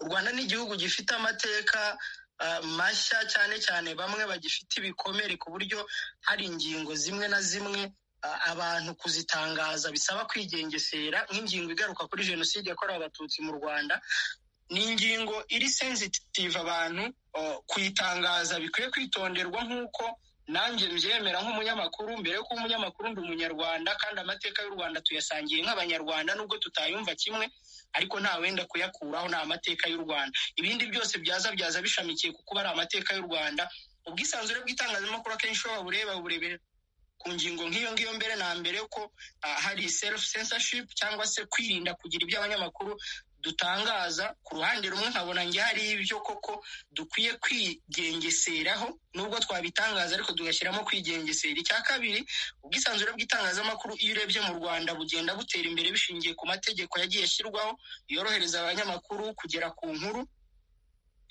u rwanda ni igihugu gifite amateka mashya cyane cyane bamwe bagifite ibikomere ku buryo hari ingingo zimwe na zimwe abantu kuzitangaza bisaba kwigengesera nk'ingingo igaruka kuri jenoside yakorewe abatutsi mu rwanda ni ingingo iri sensitive abantu kuyitangaza bikwiye kwitonderwa nk'uko nanjye mbyemera nk'umunyamakuru mbere yuko umunyamakuru ndi umunyarwanda kandi amateka y'u rwanda tuyasangiye nk'abanyarwanda nubwo tutayumva kimwe ariko nta wenda kuyakuraho ni amateka y'u rwanda ibindi byose byaza byaza bishamikiye kuko ari amateka y'u rwanda ubwisanzure bw'itangazamakuru akenshi iyo wabureba burebera ku ngingo nk'iyo ngiyo mbere na mbere ko hari self censorship cyangwa se kwirinda kugira ibyo abanyamakuru dutangaza ku ruhande rumwe nkabona njye hari ibyo koko dukwiye kwigengeseraho nubwo twabitangaza ariko tugashyiramo kwigengesera icya kabiri ubwisanzure bw'itangazamakuru iyo urebye mu rwanda bugenda butera imbere bishingiye ku mategeko yagiye ashyirwaho yorohereza abanyamakuru kugera ku nkuru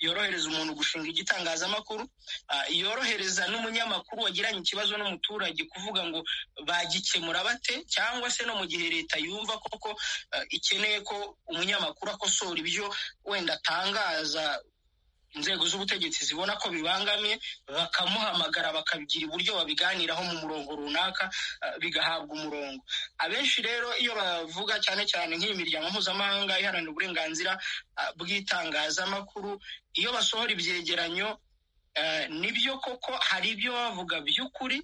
yorohereza umuntu gushinga igitangazamakuru yorohereza n'umunyamakuru wagiranye ikibazo n'umuturage kuvuga ngo bagikemura bate cyangwa se no mu gihe leta yumva koko ikeneye ko umunyamakuru akosora ibyo wenda atangaza inzego z'ubutegetsi zibona ko bibangamiye bakamuhamagara bakabigira uburyo babiganiraho mu murongo runaka bigahabwa umurongo abenshi rero iyo bavuga cyane cyane nk'iyi miryango mpuzamahanga iharanira uburenganzira bw'itangazamakuru iyo basohora ibyegeranyo nibyo koko hari ibyo bavuga by'ukuri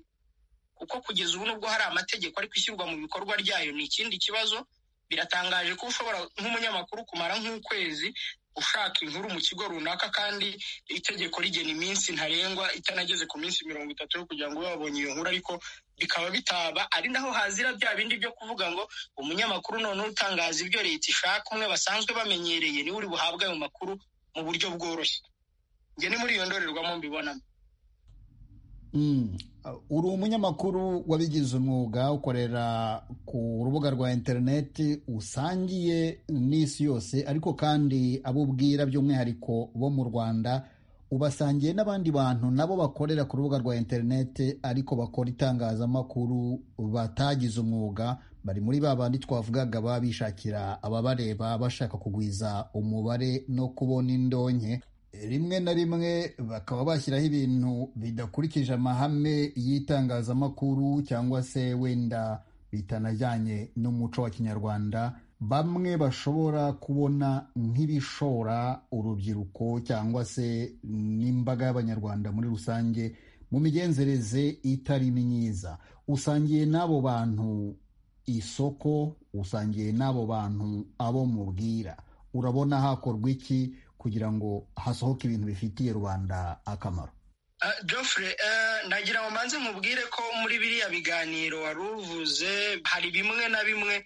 kuko kugeza ubu nubwo hari amategeko ari kwishyirwa mu bikorwa ryayo ni ikindi kibazo biratangaje ko ushobora nk'umunyamakuru kumara nk'ukwezi ushaka inkuru mu kigo runaka kandi itegeko rigena iminsi ntarengwa itanageze ku minsi mirongo itatu yo kugira ngo ube wabonye iyo nkuru ariko bikaba bitaba ari naho hazira bya bindi byo kuvuga ngo umunyamakuru none utangaza ibyo leta ishaka umwe basanzwe bamenyereye niwe uri buhabwe ayo makuru mu buryo bworoshye njye ni muri iyo ndorerwamo mbibonamo uri umunyamakuru wabigize umwuga ukorera ku rubuga rwa interineti usangiye n'isi yose ariko kandi abo ubwira by'umwihariko bo mu rwanda ubasangiye n'abandi bantu nabo bakorera ku rubuga rwa interineti ariko bakora itangazamakuru batagize umwuga bari muri ba bandi twavugaga baba bishakira ababareba bashaka kugwiza umubare no kubona indonke rimwe na rimwe bakaba bashyiraho ibintu bidakurikije amahame y'itangazamakuru cyangwa se wenda bitanajyanye n'umuco wa kinyarwanda bamwe bashobora kubona nk'ibishora urubyiruko cyangwa se n'imbaga y'abanyarwanda muri rusange mu migenzereze itari myiza usangiye n'abo bantu isoko usangiye n'abo bantu abo mubwira urabona hakorwa iki kugira ngo hasohoke ibintu bifitiye rubanda akamaro Geoffrey ndagira ngo mbanze mubwire ko muri biriya biganiro wari uvuze hari bimwe na bimwe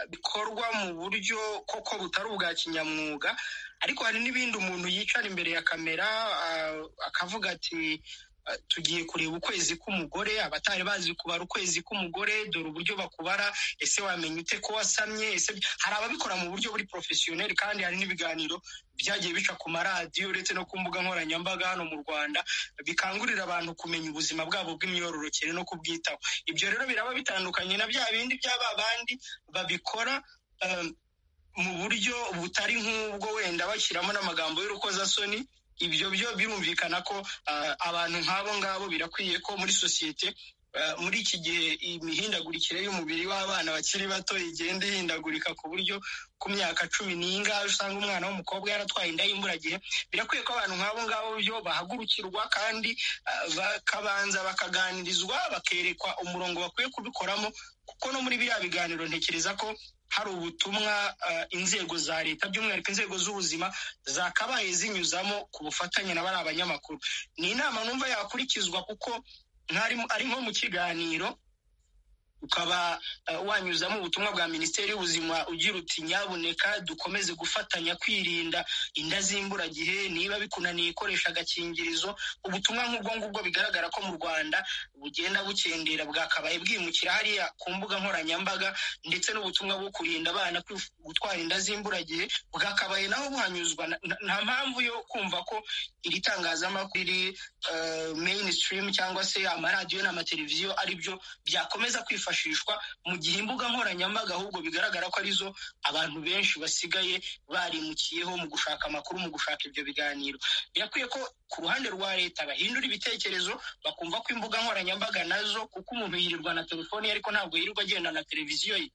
bikorwa mu buryo koko butari ubwa kinyamwuga ariko hari n'ibindi umuntu yicara imbere ya kamera akavuga ati tugiye kureba ukwezi k'umugore abatari bazi kubara ukwezi k'umugore dore uburyo bakubara ese wamenya ute ko wasamye ese hari ababikora mu buryo buri porofesiyoneri kandi hari n'ibiganiro byagiye bica ku maradiyo uretse no ku mbuga nkoranyambaga hano mu rwanda bikangurira abantu kumenya ubuzima bwabo bw'imyororokere no kubwitaho ibyo rero biraba bitandukanye na bya bindi by'aba bandi babikora mu buryo butari nk'ubwo wenda bashyiramo n'amagambo y'urukozasoni ibyo byo birumvikana ko abantu nk'abo ngabo birakwiye ko muri sosiyete muri iki gihe imihindagurikire y'umubiri w'abana bakiri bato igenda ihindagurika ku buryo ku myaka cumi n'ingahe usanga umwana w'umukobwa yaratwaye inda y'imburagihe birakwiye ko abantu nk'abo ngabo byo bahagurukirwa kandi bakabanza bakaganirizwa bakerekwa umurongo bakwiye kubikoramo kuko no muri biriya biganiro ntekereza ko hari ubutumwa inzego za leta by'umwihariko inzego z'ubuzima zakabaye zinyuzamo ku bufatanye na bari abanyamakuru ni inama numva yakurikizwa kuko ari nko mu kiganiro ukaba wanyuzamo ubutumwa bwa minisiteri y'ubuzima ugira uti nyabuneka dukomeze gufatanya kwirinda inda z'imburagihe niba bikunaniye ikoresha agakingirizo ubutumwa nk'ubwo ngubwo bigaragara ko mu rwanda bugenda bukendera bwakabaye bwimukira hariya ku mbuga nkoranyambaga ndetse n'ubutumwa bwo kurinda abana gutwara inda z'imburagihe bwakabaye naho buhanyuzwa nta mpamvu yo kumva ko iri tangazamakuru iri meyini cyangwa se amaradiyo n'amateleviziyo ari byo byakomeza kwifashisha kwifashishwa mu gihe imbuga nkoranyambaga ahubwo bigaragara ko arizo abantu benshi basigaye barimukiyeho mu gushaka amakuru mu gushaka ibyo biganiro birakwiye ko ku ruhande rwa leta bahindura ibitekerezo bakumva ko imbuga nkoranyambaga nazo kuko umuntu yirirwa na telefoni ye ariko ntabwo yirirwa agenda na televiziyo ye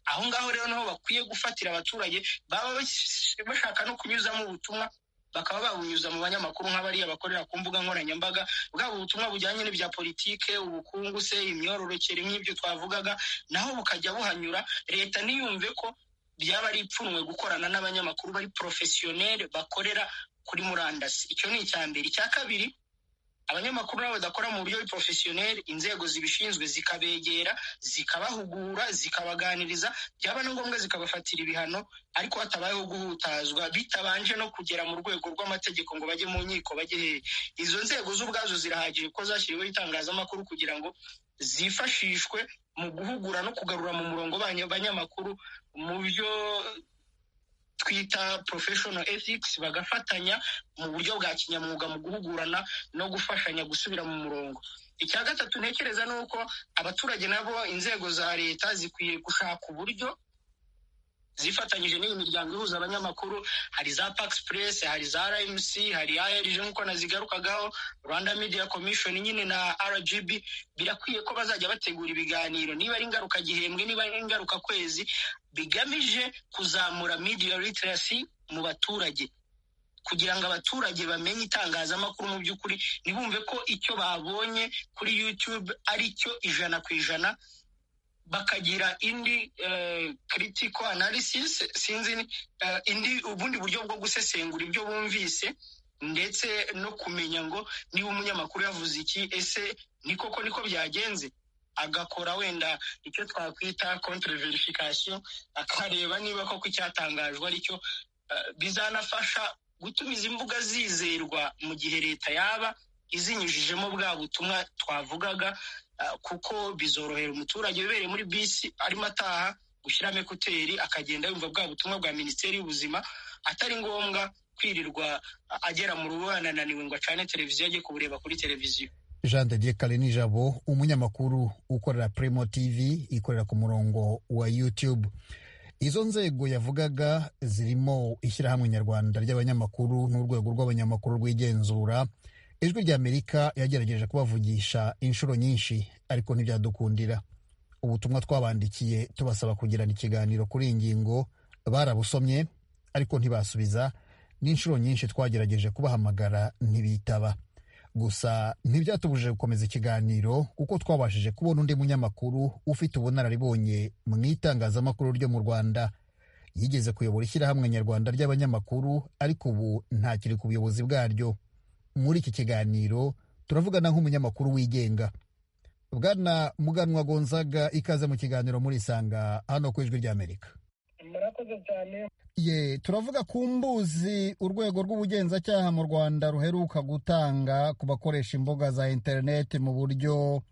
aho ngaho rero niho bakwiye gufatira abaturage baba bashaka no kunyuzamo ubutumwa bakaba babunyuza mu banyamakuru nk'abariya bakorera ku mbuga nkoranyambaga bwaba ubutumwa bujyanye n'ibya politike ubukungu se imyororokere nk'ibyo twavugaga naho bukajya buhanyura leta ntiyumve ko byaba ari ipfunwe gukorana n'abanyamakuru bari porofesiyoneri bakorera kuri murandasi icyo ni icya mbere icya kabiri abanyamakuru nabo badakora mu buryo porofesiyoneri inzego zibishinzwe zikabegera zikabahugura zikabaganiriza byaba na ngombwa zikabafatira ibihano ariko hatabayeho guhutazwa bitabanje no kugera mu rwego rw'amategeko ngo bajye mu nkiko bajye hehe izo nzego z'ubwazo zirahagije ko zashyiriweho itangazamakuru kugira ngo zifashishwe mu guhugura no kugarura mu murongo abanyamakuru mu byo twita professional ethics bagafatanya mu buryo bwa kinyamwuga mu guhugurana no gufashanya gusubira mu murongo icya gatatu ntekereza ni uko abaturage nabo inzego za leta zikwiye gushaka uburyo zifatanyije n'iyi miryango ihuza abanyamakuru hari za pakisi purese hari za rmc hari arg nk'uko nazigarukagaho rwanda media commission nyine na rgb birakwiye ko bazajya bategura ibiganiro niba ari ingaruka gihembwe niba ari ingaruka kwezi bigamije kuzamura media literacy mu baturage kugira ngo abaturage bamenye itangazamakuru mu by'ukuri ntibumve ko icyo babonye kuri youtube ari cyo ijana ku ijana bakagira indi critical analysis sinzi indi ubundi buryo bwo gusesengura ibyo bumvise ndetse no kumenya ngo niba umunyamakuru yavuze iki ese ni koko niko byagenze agakora wenda icyo twakwita verification akareba niba koko icyatangajwe aricyo bizanafasha gutuma izi mbuga zizerwa mu gihe leta yaba izinyujijemo bwa butumwa twavugaga kuko bizorohera umuturage ubereye muri bisi arimo ataha gushyiramo ekuteri akagenda yumva bwa butumwa bwa minisiteri y'ubuzima atari ngombwa kwirirwa agera mu rugo yanananiwe ngo acane televiziyo ajye kubureba kuri televiziyo jean de dieu karinijabo umunyamakuru ukorera primo tv ikorera ku murongo wa youtube izo nzego yavugaga zirimo ishyirahamwe nyarwanda ry'abanyamakuru n'urwego rw'abanyamakuru rw'igenzura ijwi ry'amerika yagerageje kubavugisha inshuro nyinshi ariko ntibyadukundira ubutumwa twabandikiye tubasaba kugirana ikiganiro kuri iyi ngingo barabusomye ariko ntibasubiza n'inshuro nyinshi twagerageje kubahamagara ntibitaba gusa ntibyatubujije gukomeza ikiganiro kuko twabashije kubona undi munyamakuru ufite ubunararibonye mu itangazamakuru ryo mu rwanda yigeze kuyobora ishyirahamwe nyarwanda ry'abanyamakuru ariko ubu ntakiri ku buyobozi bwaryo muri iki kiganiro turavugana nk'umunyamakuru wigenga bwana muganwa gonzaga ikaze mu kiganiro muri isanga hano ku ijwi ry'amerika murakoze cyane ye turavuga ku mbuzi urwego rw'ubugenzacyaha mu rwanda ruheruka gutanga ku bakoresha imbuga za interineti mu buryo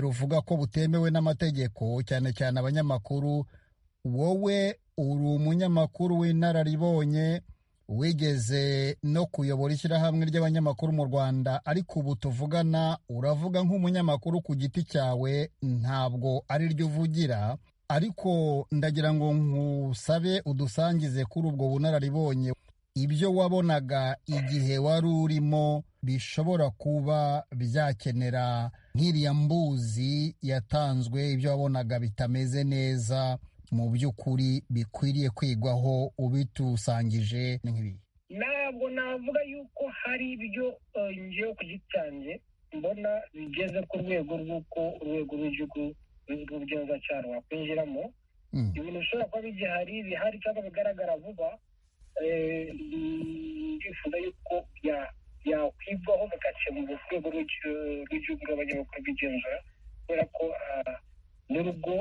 ruvuga ko butemewe n'amategeko cyane cyane abanyamakuru wowe uri umunyamakuru w'inararibonye wigeze no kuyobora ishyirahamwe ry'abanyamakuru mu rwanda ariko ubu tuvugana uravuga nk'umunyamakuru ku giti cyawe ntabwo ari ryo uvugira ariko ndagira ngo nkusabe udusangize kuri ubwo bunararibonye ibyo wabonaga igihe wari urimo bishobora kuba byakenera nk'iriya mbuzi yatanzwe ibyo wabonaga bitameze neza mu by'ukuri bikwiriye kwigwaho ubitusangije nk'ibi ntabwo navuga yuko hari ibyo ngewe ku giti cyanjye mbona bigeze ku rwego rw'uko urwego rw'igihugu rw'ubugenzacyaha rwakwinjiramo ibintu bishobora kuba bigihari bihari cyangwa bigaragara vuba bifuza yuko byakwigwaho bigakemura urwego rw'igihugu rw'abanyamakuru rw'igenzura kubera ko n'urugo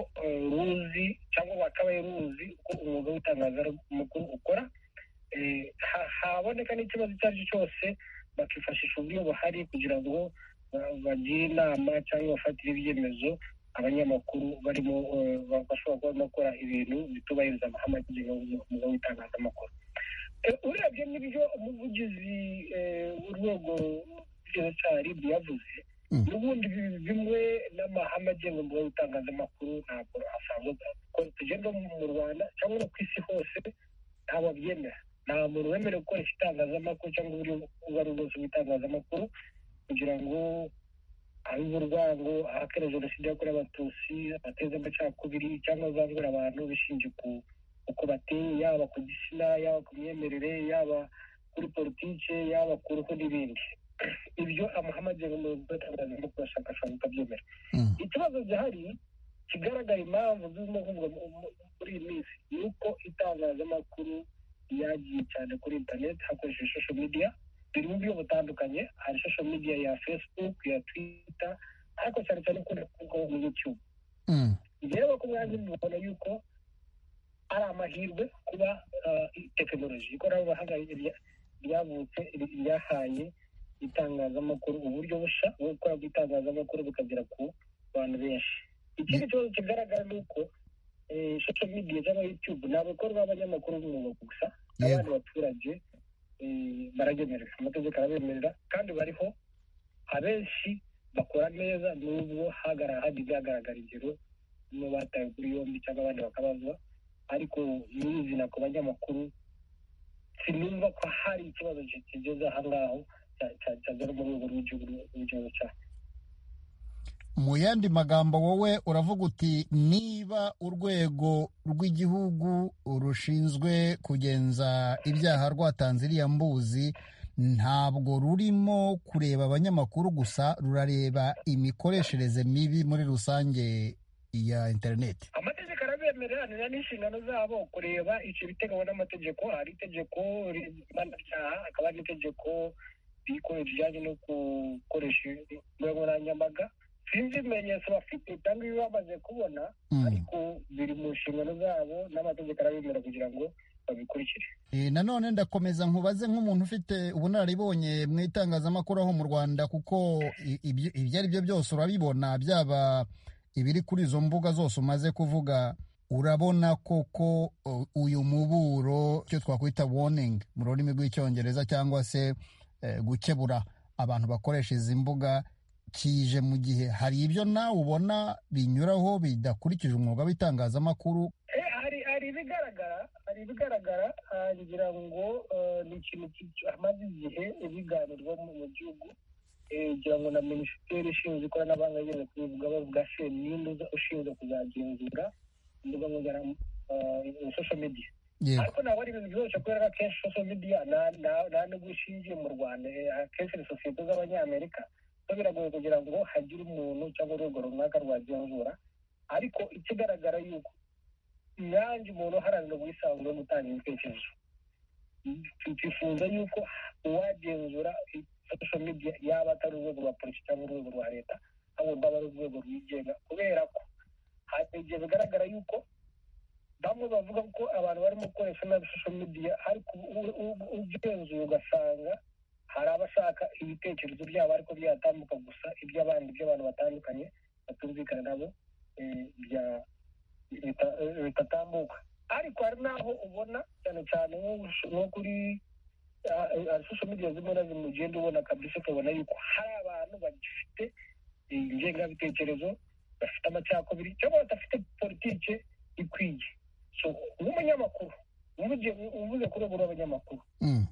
ruzi cyangwa wakabaye ruzi uko umwuga w'itangazamakuru ukora haboneka n'ikibazo icyo ari cyo cyose bakifashisha uburyo buhari kugira ngo bagire inama cyangwa bafatire ibyemezo abanyamakuru barimo bashobora kuba bakora ibintu bitubahiriza amategeko y'umwuga w'itangazamakuru urebye n'ibyo umuvugizi w'urwego rw'igenzacyaha ribu yavuze n'ubundi bimwe n'amahame agenga umwuga w'itangazamakuru ntabwo asanzwe ko tugenda mu rwanda cyangwa no ku isi hose ntabwo byemera nta muntu wemerewe gukoresha itangazamakuru cyangwa uburyo ubwo ari bwose bw'itangazamakuru kugira ngo abibe urwango ahakana jenoside yakorewe abatutsi bateze amacakubiri cyangwa azangura abantu bishingiye ku uko bateye yaba ku gitsina yaba ku myemerere yaba ku kuri politiki yaba ku ruhu n'ibindi ibyo amahame mu bashakashatsi bikabyemera ikibazo gihari kigaragara impamvu zirimo kuvugwa muri iyi minsi ni uko itangazamakuru yagiye cyane kuri interineti hakoresheje social media biri mu buryo butandukanye hari social media ya facebook ya twitter ariko cyane cyane ukunda kuvugaho muri youtube rero ku mwanya mubona yuko ari amahirwe kuba tekinoloji ikoranabuhanga ryavutse ryahaye itangazamakuru uburyo bushya bwo gukora itangazamakuru bukagera ku bantu benshi ikindi kibazo kigaragara ni uko social media cyangwa youtube ni abakorwa b'abanyamakuru b'umwuga gusa n'abandi baturage baragemerera amategeko arabemerera kandi bariho abenshi bakora neza n'ubwo hajya byagaragara ingero niba batawe kuri yombi cyangwa abandi bakabazwa ariko nyirizina ku banyamakuru sinumva ko hari ikibazo kigeze aha ngaho cyagera mu rwego rw'igihugu cyacu mu yandi magambo wowe uravuga uti niba urwego rw'igihugu rushinzwe kugenza ibyaha rwatanze iriya mbuzi ntabwo rurimo kureba abanyamakuru gusa rurareba imikoreshereze mibi muri rusange ya interineti amategeko arabemerera ni n'inshingano zabo kureba icyo biteganywa n'amategeko hari itegeko mpanabyaha hakaba hari n'itegeko rikora rijyanye no gukoresha imbuga nkoranyambaga sinzi ibimenyetso bafite cyangwa ibyo bamaze kubona ariko biri mu nshingano zabo n'amategeko arabemera kugira ngo babikurikire nanone ndakomeza nkubaze nk'umuntu ufite ubunararibonye mu itangazamakuru aho mu rwanda kuko ibyo ari byo byose urabibona byaba ibiri kuri izo mbuga zose umaze kuvuga urabona koko uyu muburo icyo twakwita woningi mu rurimi rw'icyongereza cyangwa se gukebura abantu bakoresha izi mbuga kije mu gihe hari ibyo nawe ubona binyuraho bidakurikije umwuga w'itangazamakuru hari ibigaragara hari ibigaragara ngira ngo ni ikintu hamaze igihe ibiganirwa mu gihugu ngira ngo na minisiteri ishinzwe ikoranabuhanga yigeze kubivuga bavuga se n'indi ushinzwe kuzagenzura imbuga nkoranyambaga sosho mediya ariko ntabwo ari ibintu byoroshye kubera ko akenshi sosho mediya nta n'ubwo ishingiye mu rwanda akenshi ni sosiyete z'abanyamerika biragoye kugira ngo hagire umuntu cyangwa urwego runaka rwagenzura ariko ikigaragara yuko nanjye umuntu uharanira ubwisanzure no gutanga ibitekerezo twifuza yuko uwagenzura sosho media yaba atari urwego rwa polisi cyangwa urwego rwa leta ahubwo aba ari urwego rwigenga kubera ko hari igihe bigaragara yuko bamwe bavuga ko abantu barimo gukoresha nabi sosho media ariko ugenzuye ugasanga hari abashaka ibitekerezo byabo ariko byatambuka gusa iby'abandi by'abantu batandukanye batumvikana nabo bitatambuka ariko hari n'aho ubona cyane cyane nko kuri sosho media zimwe na zimwe ugenda ubona kabisa ukabona yuko hari abantu bagifite ingengabitekerezo bafite amacakubiri cyangwa badafite politike ikwiye nk'umunyamakuru uvuze ku rwego rw'abanyamakuru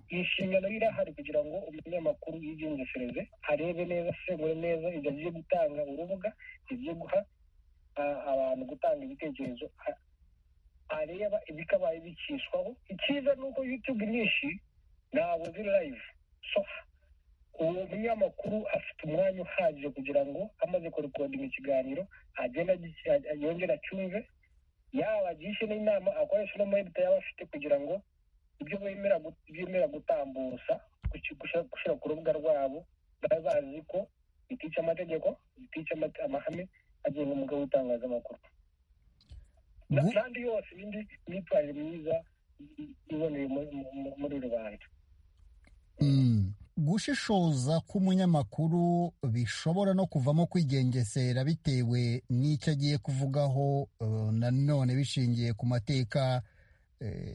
inshingano irahari kugira ngo umunyamakuru yigengesereze arebe neza asengure neza ibyo agiye gutanga urubuga agiye guha abantu gutanga ibitekerezo areba ibikabaye bikishwaho icyiza ni uko yutube nyinshi ntabwo ziri layivu so uwo munyamakuru afite umwanya uhagije kugira ngo amaze kurekodinga ikiganiro agenda yongera acyumve yaba agishe n'inama akoresha n'amayinite yaba afite kugira ngo ibyo bemera gutambutsa gushyira ku rubuga rwabo baba bazi ko bitica amategeko bitica amahame agenga umugabo w'itangazamakuru kandi yose n'indi myitwarire myiza iboneye muri rubanda gushishoza k'umunyamakuru bishobora no kuvamo kwigengesera bitewe n'icyo agiye kuvugaho nanone bishingiye ku mateka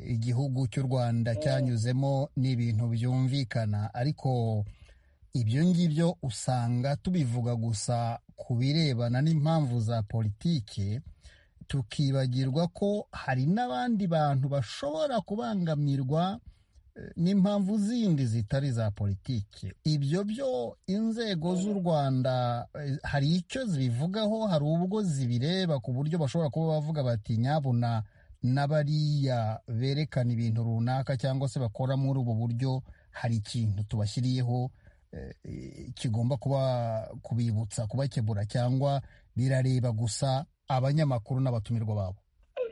igihugu cy'u rwanda cyanyuzemo n'ibintu byumvikana ariko ibyo ngibyo usanga tubivuga gusa ku birebana n'impamvu za politiki tukibagirwa ko hari n'abandi bantu bashobora kubangamirwa n'impamvu zindi zitari za politiki ibyo byo inzego z'u rwanda hari icyo zibivugaho hari ubwo zibireba ku buryo bashobora kuba bavuga bati nyabuna n'abariya berekana ibintu runaka cyangwa se bakora muri ubu buryo hari ikintu tubashyiriyeho kigomba kuba kubibutsa kubakebura cyangwa birareba gusa abanyamakuru n'abatumirwa babo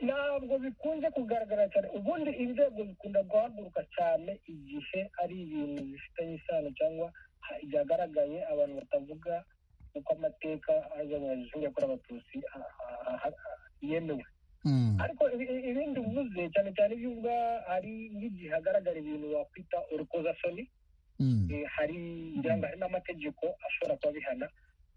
ntabwo bikunze kugaragara cyane ubundi inzego zikunda guhaguruka cyane igihe ari ibintu bifitanye isano cyangwa byagaragaye abantu batavuga uko amateka yakorewe abatutsi yemewe ariko ibindi uvuze cyane cyane ibyo uvuga hari nk'igihe hagaragara ibintu wakwita urukozasoni hari n'amategeko ashobora kuba bihana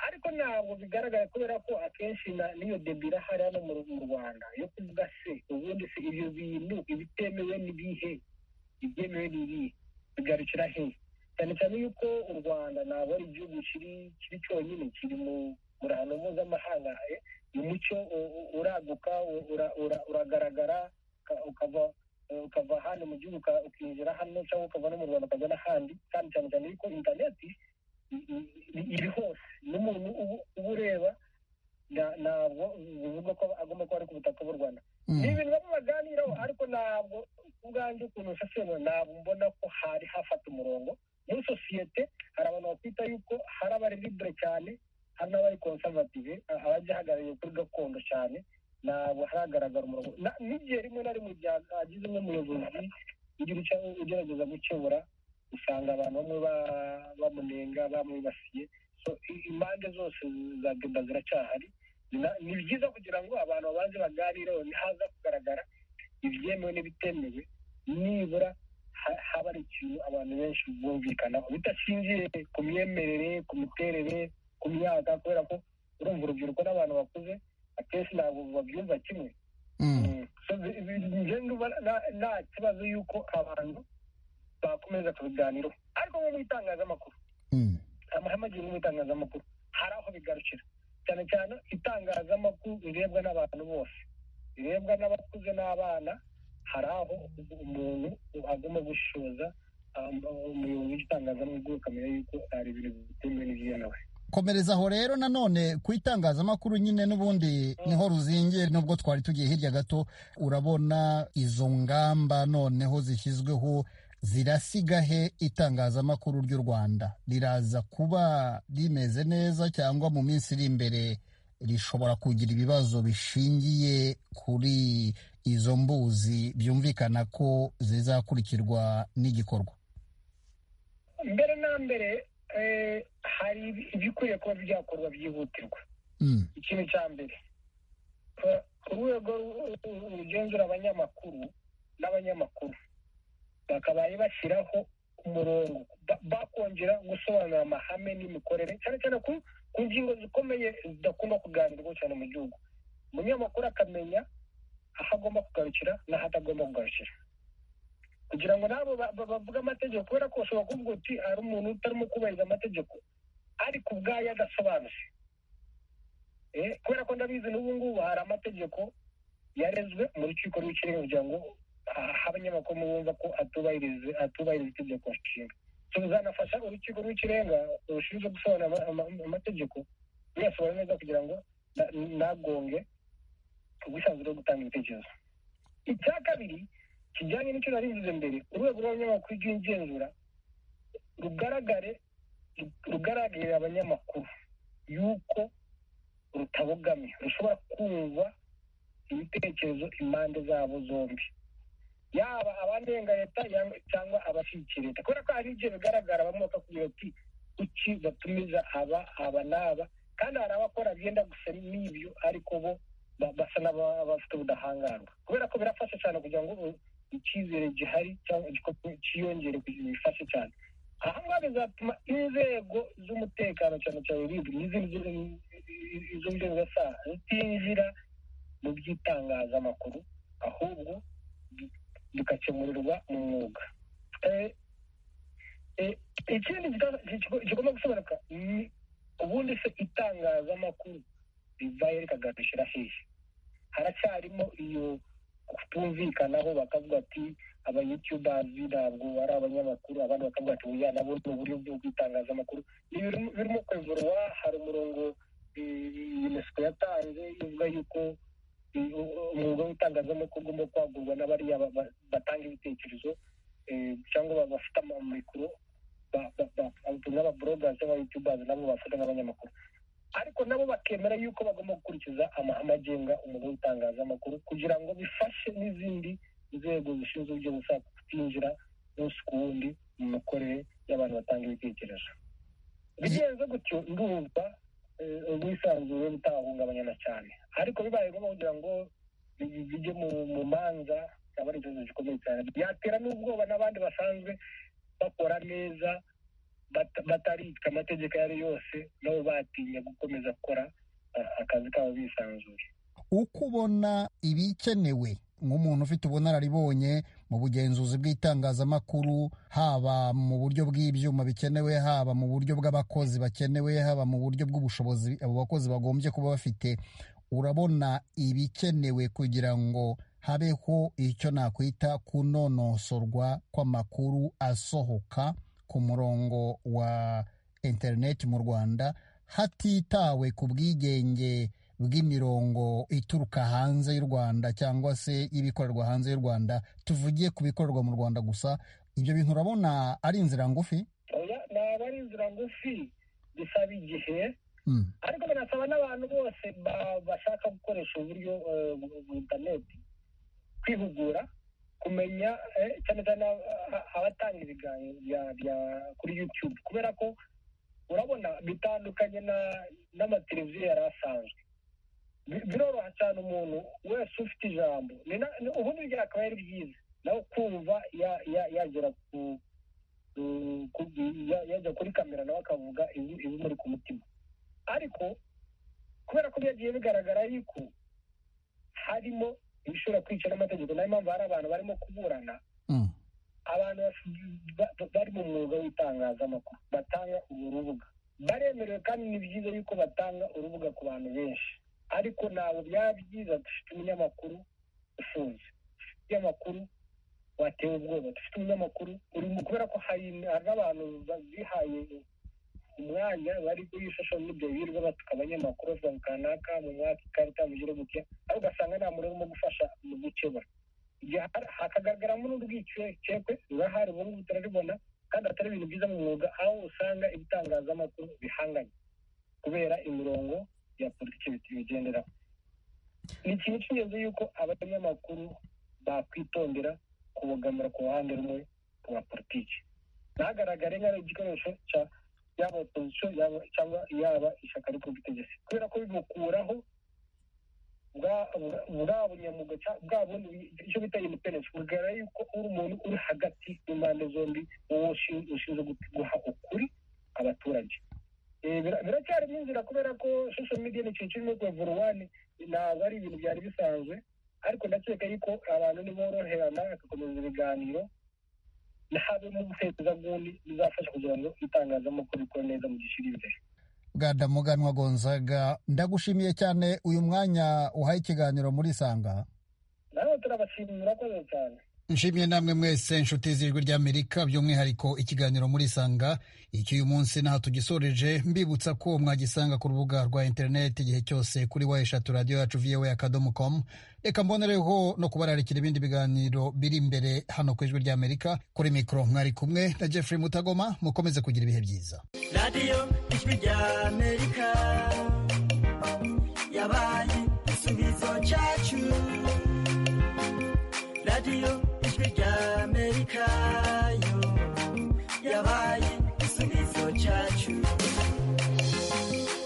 ariko ntabwo bigaragara kubera ko akenshi n'iyo debira hari hano mu rwanda yo kuvuga se ubundi se ibyo bintu ibitemewe n'ibihe ibyemewe n'ibihe bigarukira he cyane cyane yuko u rwanda ntabwo ari igihugu kiri cyonyine kiri mu muhano mpuzamahanga umucyo uraguka uragaragara ukava ukava hano mu gihugu ukinjira hano cyangwa ukava no mu rwanda ukajya n'ahandi kandi cyane cyane yuko interineti iri hose n'umuntu uba ureba ntabwo bivuga ko agomba kuba ari ku butaka bw'u rwanda ni ibintu bamwe baganiraho ariko ntabwo ubwanjye ukuntu usesemo ntabwo mbona ko hari hafata umurongo muri sosiyete hari abantu bakwita yuko hari abari libure cyane hari n'abari konservative abajya ahagarariye kuri gakondo cyane ntabwo haragaragara umurongo n'igihe rimwe na rimwe hagize nk'umuyobozi ugerageza gukebura usanga abantu bamwe bamunenga bamwibasiye impande zose za deba ziracyahari ni byiza kugira ngo abantu babanze baganireho ntihaza kugaragara ibyemewe n'ibitemewe nibura haba ari ikintu abantu benshi bumvikanaho bidashingiye ku myemerere ku miterere ku myaka kubera ko urumva urubyiruko n'abantu bakuze akenshi ntabwo babyumva kimwe nta kibazo y'uko abantu bakomeza kubiganiraho ariko nko mu itangazamakuru amahame agiye mu itangazamakuru hari aho bigarukira cyane cyane itangazamakuru rirebwa n'abantu bose rirebwa n'abakuze n'abana hari aho umuntu agomba gushoza umuyobozi w'itangazamakuru ukamenya yuko hari ibintu bitemewe n'ibyemewe komereza aho rero nanone ku itangazamakuru nyine n'ubundi niho ruzingiye nubwo twari tugiye hirya gato urabona izo ngamba noneho zishyizweho zirasiga he itangazamakuru ry'u rwanda riraza kuba rimeze neza cyangwa mu minsi iri imbere rishobora kugira ibibazo bishingiye kuri izo mbuzi byumvikana ko zizakurikirwa n'igikorwa mbere na mbere hari ibikwiriye kuba byakorwa byihutirwa ikintu cya mbere urwego rugenzura abanyamakuru n'abanyamakuru bakabaye bashyiraho umurongo bakongera gusobanura amahame n'imikorere cyane cyane ku ngingo zikomeye zidakunda kuganirwa cyane mu gihugu umunyamakuru akamenya aho agomba kugarukira n'aho atagomba kugarukira kugira ngo nabo bavuge amategeko kubera ko bashobora kuvuga uti hari umuntu utarimo kubahiriza amategeko ariko ubwayo adasobanutse kubera ko ndabizi n'ubu ngubu hari amategeko yarezwe mu rukiko rw'ikirenga kugira ngo abanyamakuru bumva ko atubahiriza itegeko nshinga tuzanafasha urukiko rw'ikirenga rushinzwe gusobanura amategeko ruyasobanura neza kugira ngo nagonge ubwisanzure bwo gutanga ibitekerezo icya kabiri kijyanye n'icyo nari mvuze mbere urwego rw'abanyamakuru rw'igenzura rugaragare rugaragarira abanyamakuru yuko rutabogamye rushobora kumva ibitekerezo impande zabo zombi yaba abanenga leta cyangwa abashyigikira leta kubera ko hari igihe bigaragara bamwe bakakubwira ati kuki batumiza aba aba n'aba kandi hari abakora byenda gusa n'ibyo ariko bo basa n'abafite ubudahangarwa kubera ko birafasha cyane kugira ngo icyizere gihari cyangwa cyiyongere kugira bifashe cyane aha ngaha bizatuma inzego z'umutekano cyane cyane uribwa n'izindi z'inzego z'asaha zitinjira mu by'itangazamakuru ahubwo bigakemurirwa mu mwuga ikindi kigomba gusobanuka ni ubundi se itangazamakuru rivaye rikagarushira hehe haracyarimo iyo kutumvikanaho bakavuga ati abayutubazi ntabwo ari abanyamakuru abandi bakavuga ati oya nabo ni uburyo bw'itangazamakuru birimo kwevurwa hari umurongo unesco yatanze ivuga yuko umwuga w'itangazamakuru ugomba kwagurwa n'abariya batanga ibitekerezo cyangwa bafite amikoro n'ababurogazi n'abayutubazi nabo bafata nk'abanyamakuru ariko nabo bakemera yuko bagomba gukurikiza amahame agenga umwuga w'itangazamakuru kugira ngo bifashe n'izindi nzego zishinzwe uburyo busa kutinjira umunsi ku wundi mu mikorere y'abantu batanga ibitekerezo bigenze gutyo ndumva ubwisanzure butahungabanya na cyane ariko bibaye ngombwa kugira ngo bijye mu manza aba ari ikibazo gikomeye cyane byatera n'ubwoba n'abandi basanzwe bakora neza bataritswe amategeko ayo ari yose nabo batinya gukomeza gukora akazi kabo bisanzuye uko ubona ibikenewe nk'umuntu ufite ubunararibonye mu bugenzuzi bw'itangazamakuru haba mu buryo bw'ibyuma bikenewe haba mu buryo bw'abakozi bakenewe haba mu buryo bw'ubushobozi abo bakozi bagombye kuba bafite urabona ibikenewe kugira ngo habeho icyo nakwita kunonosorwa kw'amakuru asohoka ku murongo wa interineti mu rwanda hatitawe ku bwigenge bw'imirongo ituruka hanze y'u rwanda cyangwa se ibikorerwa hanze y'u rwanda tuvugiye ku bikorerwa mu rwanda gusa ibyo bintu urabona ari inzira ngufi ntabwo ari inzira ngufi bisaba igihe ariko binasaba n'abantu bose bashaka gukoresha uburyo interineti kwihugura kumenya cyane cyane abatanga ibiganiro kuri yutube kubera ko urabona bitandukanye n'amateleviziyo yari asanzwe biroroha cyane umuntu wese ufite ijambo ubundi byakaba ari byiza nawe kumva yagera yajya kuri kamera nawe akavuga ibimuri ku mutima ariko kubera ko byagiye bigaragara yuko harimo ibishobora kwica n'amategeko niyo mpamvu hari abantu barimo kuburana abantu bari mu mwuga w'itangazamakuru batanga uru rubuga baremerewe kandi ni byiza yuko batanga urubuga ku bantu benshi ariko ntabwo byaba byiza dufite umunyamakuru ufunze dufite umunyamakuru watewe ubwoba dufite umunyamakuru urimo kubera ko hari n'abantu bihaye umwanya bari kuri social media birirwa batuka abanyamakuru bavuga kanaka mu mwaka ikarita mu gihe buke ariko ugasanga nta muntu urimo gufasha mu gukebura hakagaragaramo n'urwikekwe rurahari ubu ngubu turaribona kandi atari ibintu byiza mu mwuga aho usanga ibitangazamakuru bihanganye kubera imirongo ya politiki bigenderaho ni ikintu cy'ingenzi yuko abanyamakuru bakwitondera kubogamira ku ruhande rumwe rwa politiki ntagaragare nk'igikoresho cya yaba opozisiyo cyangwa yaba ishyaka ryo ku butegetsi kubera ko bimukuraho bwa bunyamuga bwa bundi icyo bita independence bugara yuko uri umuntu uri hagati y'impande zombi wowe ushinzwe guha ukuri abaturage biracyarimo inzira kubera ko social media ni ikintu kirimo kuvuruwani ntabwo ari ibintu byari bisanzwe ariko ndakeka yuko abantu niboroherana bagakomeza ibiganiro habemo ubuherezabundi bizafasha kugira ngo itangazamakuru rikore neza mu gihe kiri imbere bwadamuganwa gonzaga ndagushimiye cyane uyu mwanya uhaye ikiganiro muri isanga nawe turabashimira murakoze cyane nshimiye namwe mwese inshuti z'ijwi ry'amerika by'umwihariko ikiganiro muri isanga iki uyu munsi ntaho tugisoreje mbibutsa ko mwagisanga ku rubuga rwa interineti igihe cyose kuri wa eshatu radiyo yacu viyewe akadomo komu reka mbonereho no kubararikira ibindi biganiro biri imbere hano ku ijwi ry'amerika kuri mikoro mwari kumwe na jeffrey mutagoma mukomeze kugira ibihe byiza radiyo ijwi ry'amerika yabaye igisubizo cyacu radiyo ijwi ry'amerika yo yabaye igisubizo cyacu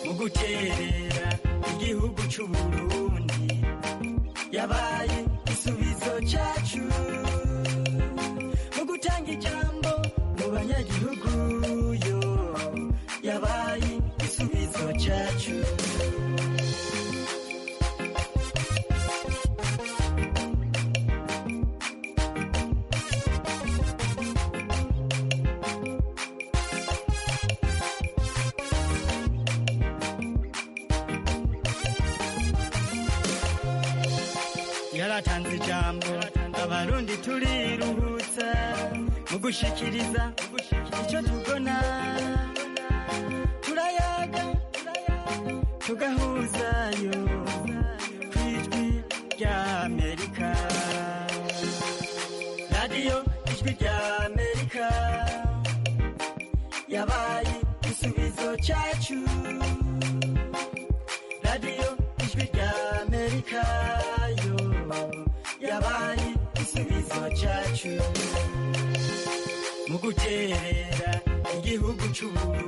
mu guterera igihugu cy'u burundi yabaye igisubizo cyacu mu gutanga ijambo mu banyagihugu yo yabaye igisubizo cyacu yaratanze ijambo abarundi turiruhutsa mu gushikiriza icyo tubona turayaga tugahuzayo ku ijwi ry'amerika radiyo ijwi ry'amerika cyacu radiyo ijwi rya amerika yo yabaye igisubizo cyacu mu guterera igihugu cy'ubururu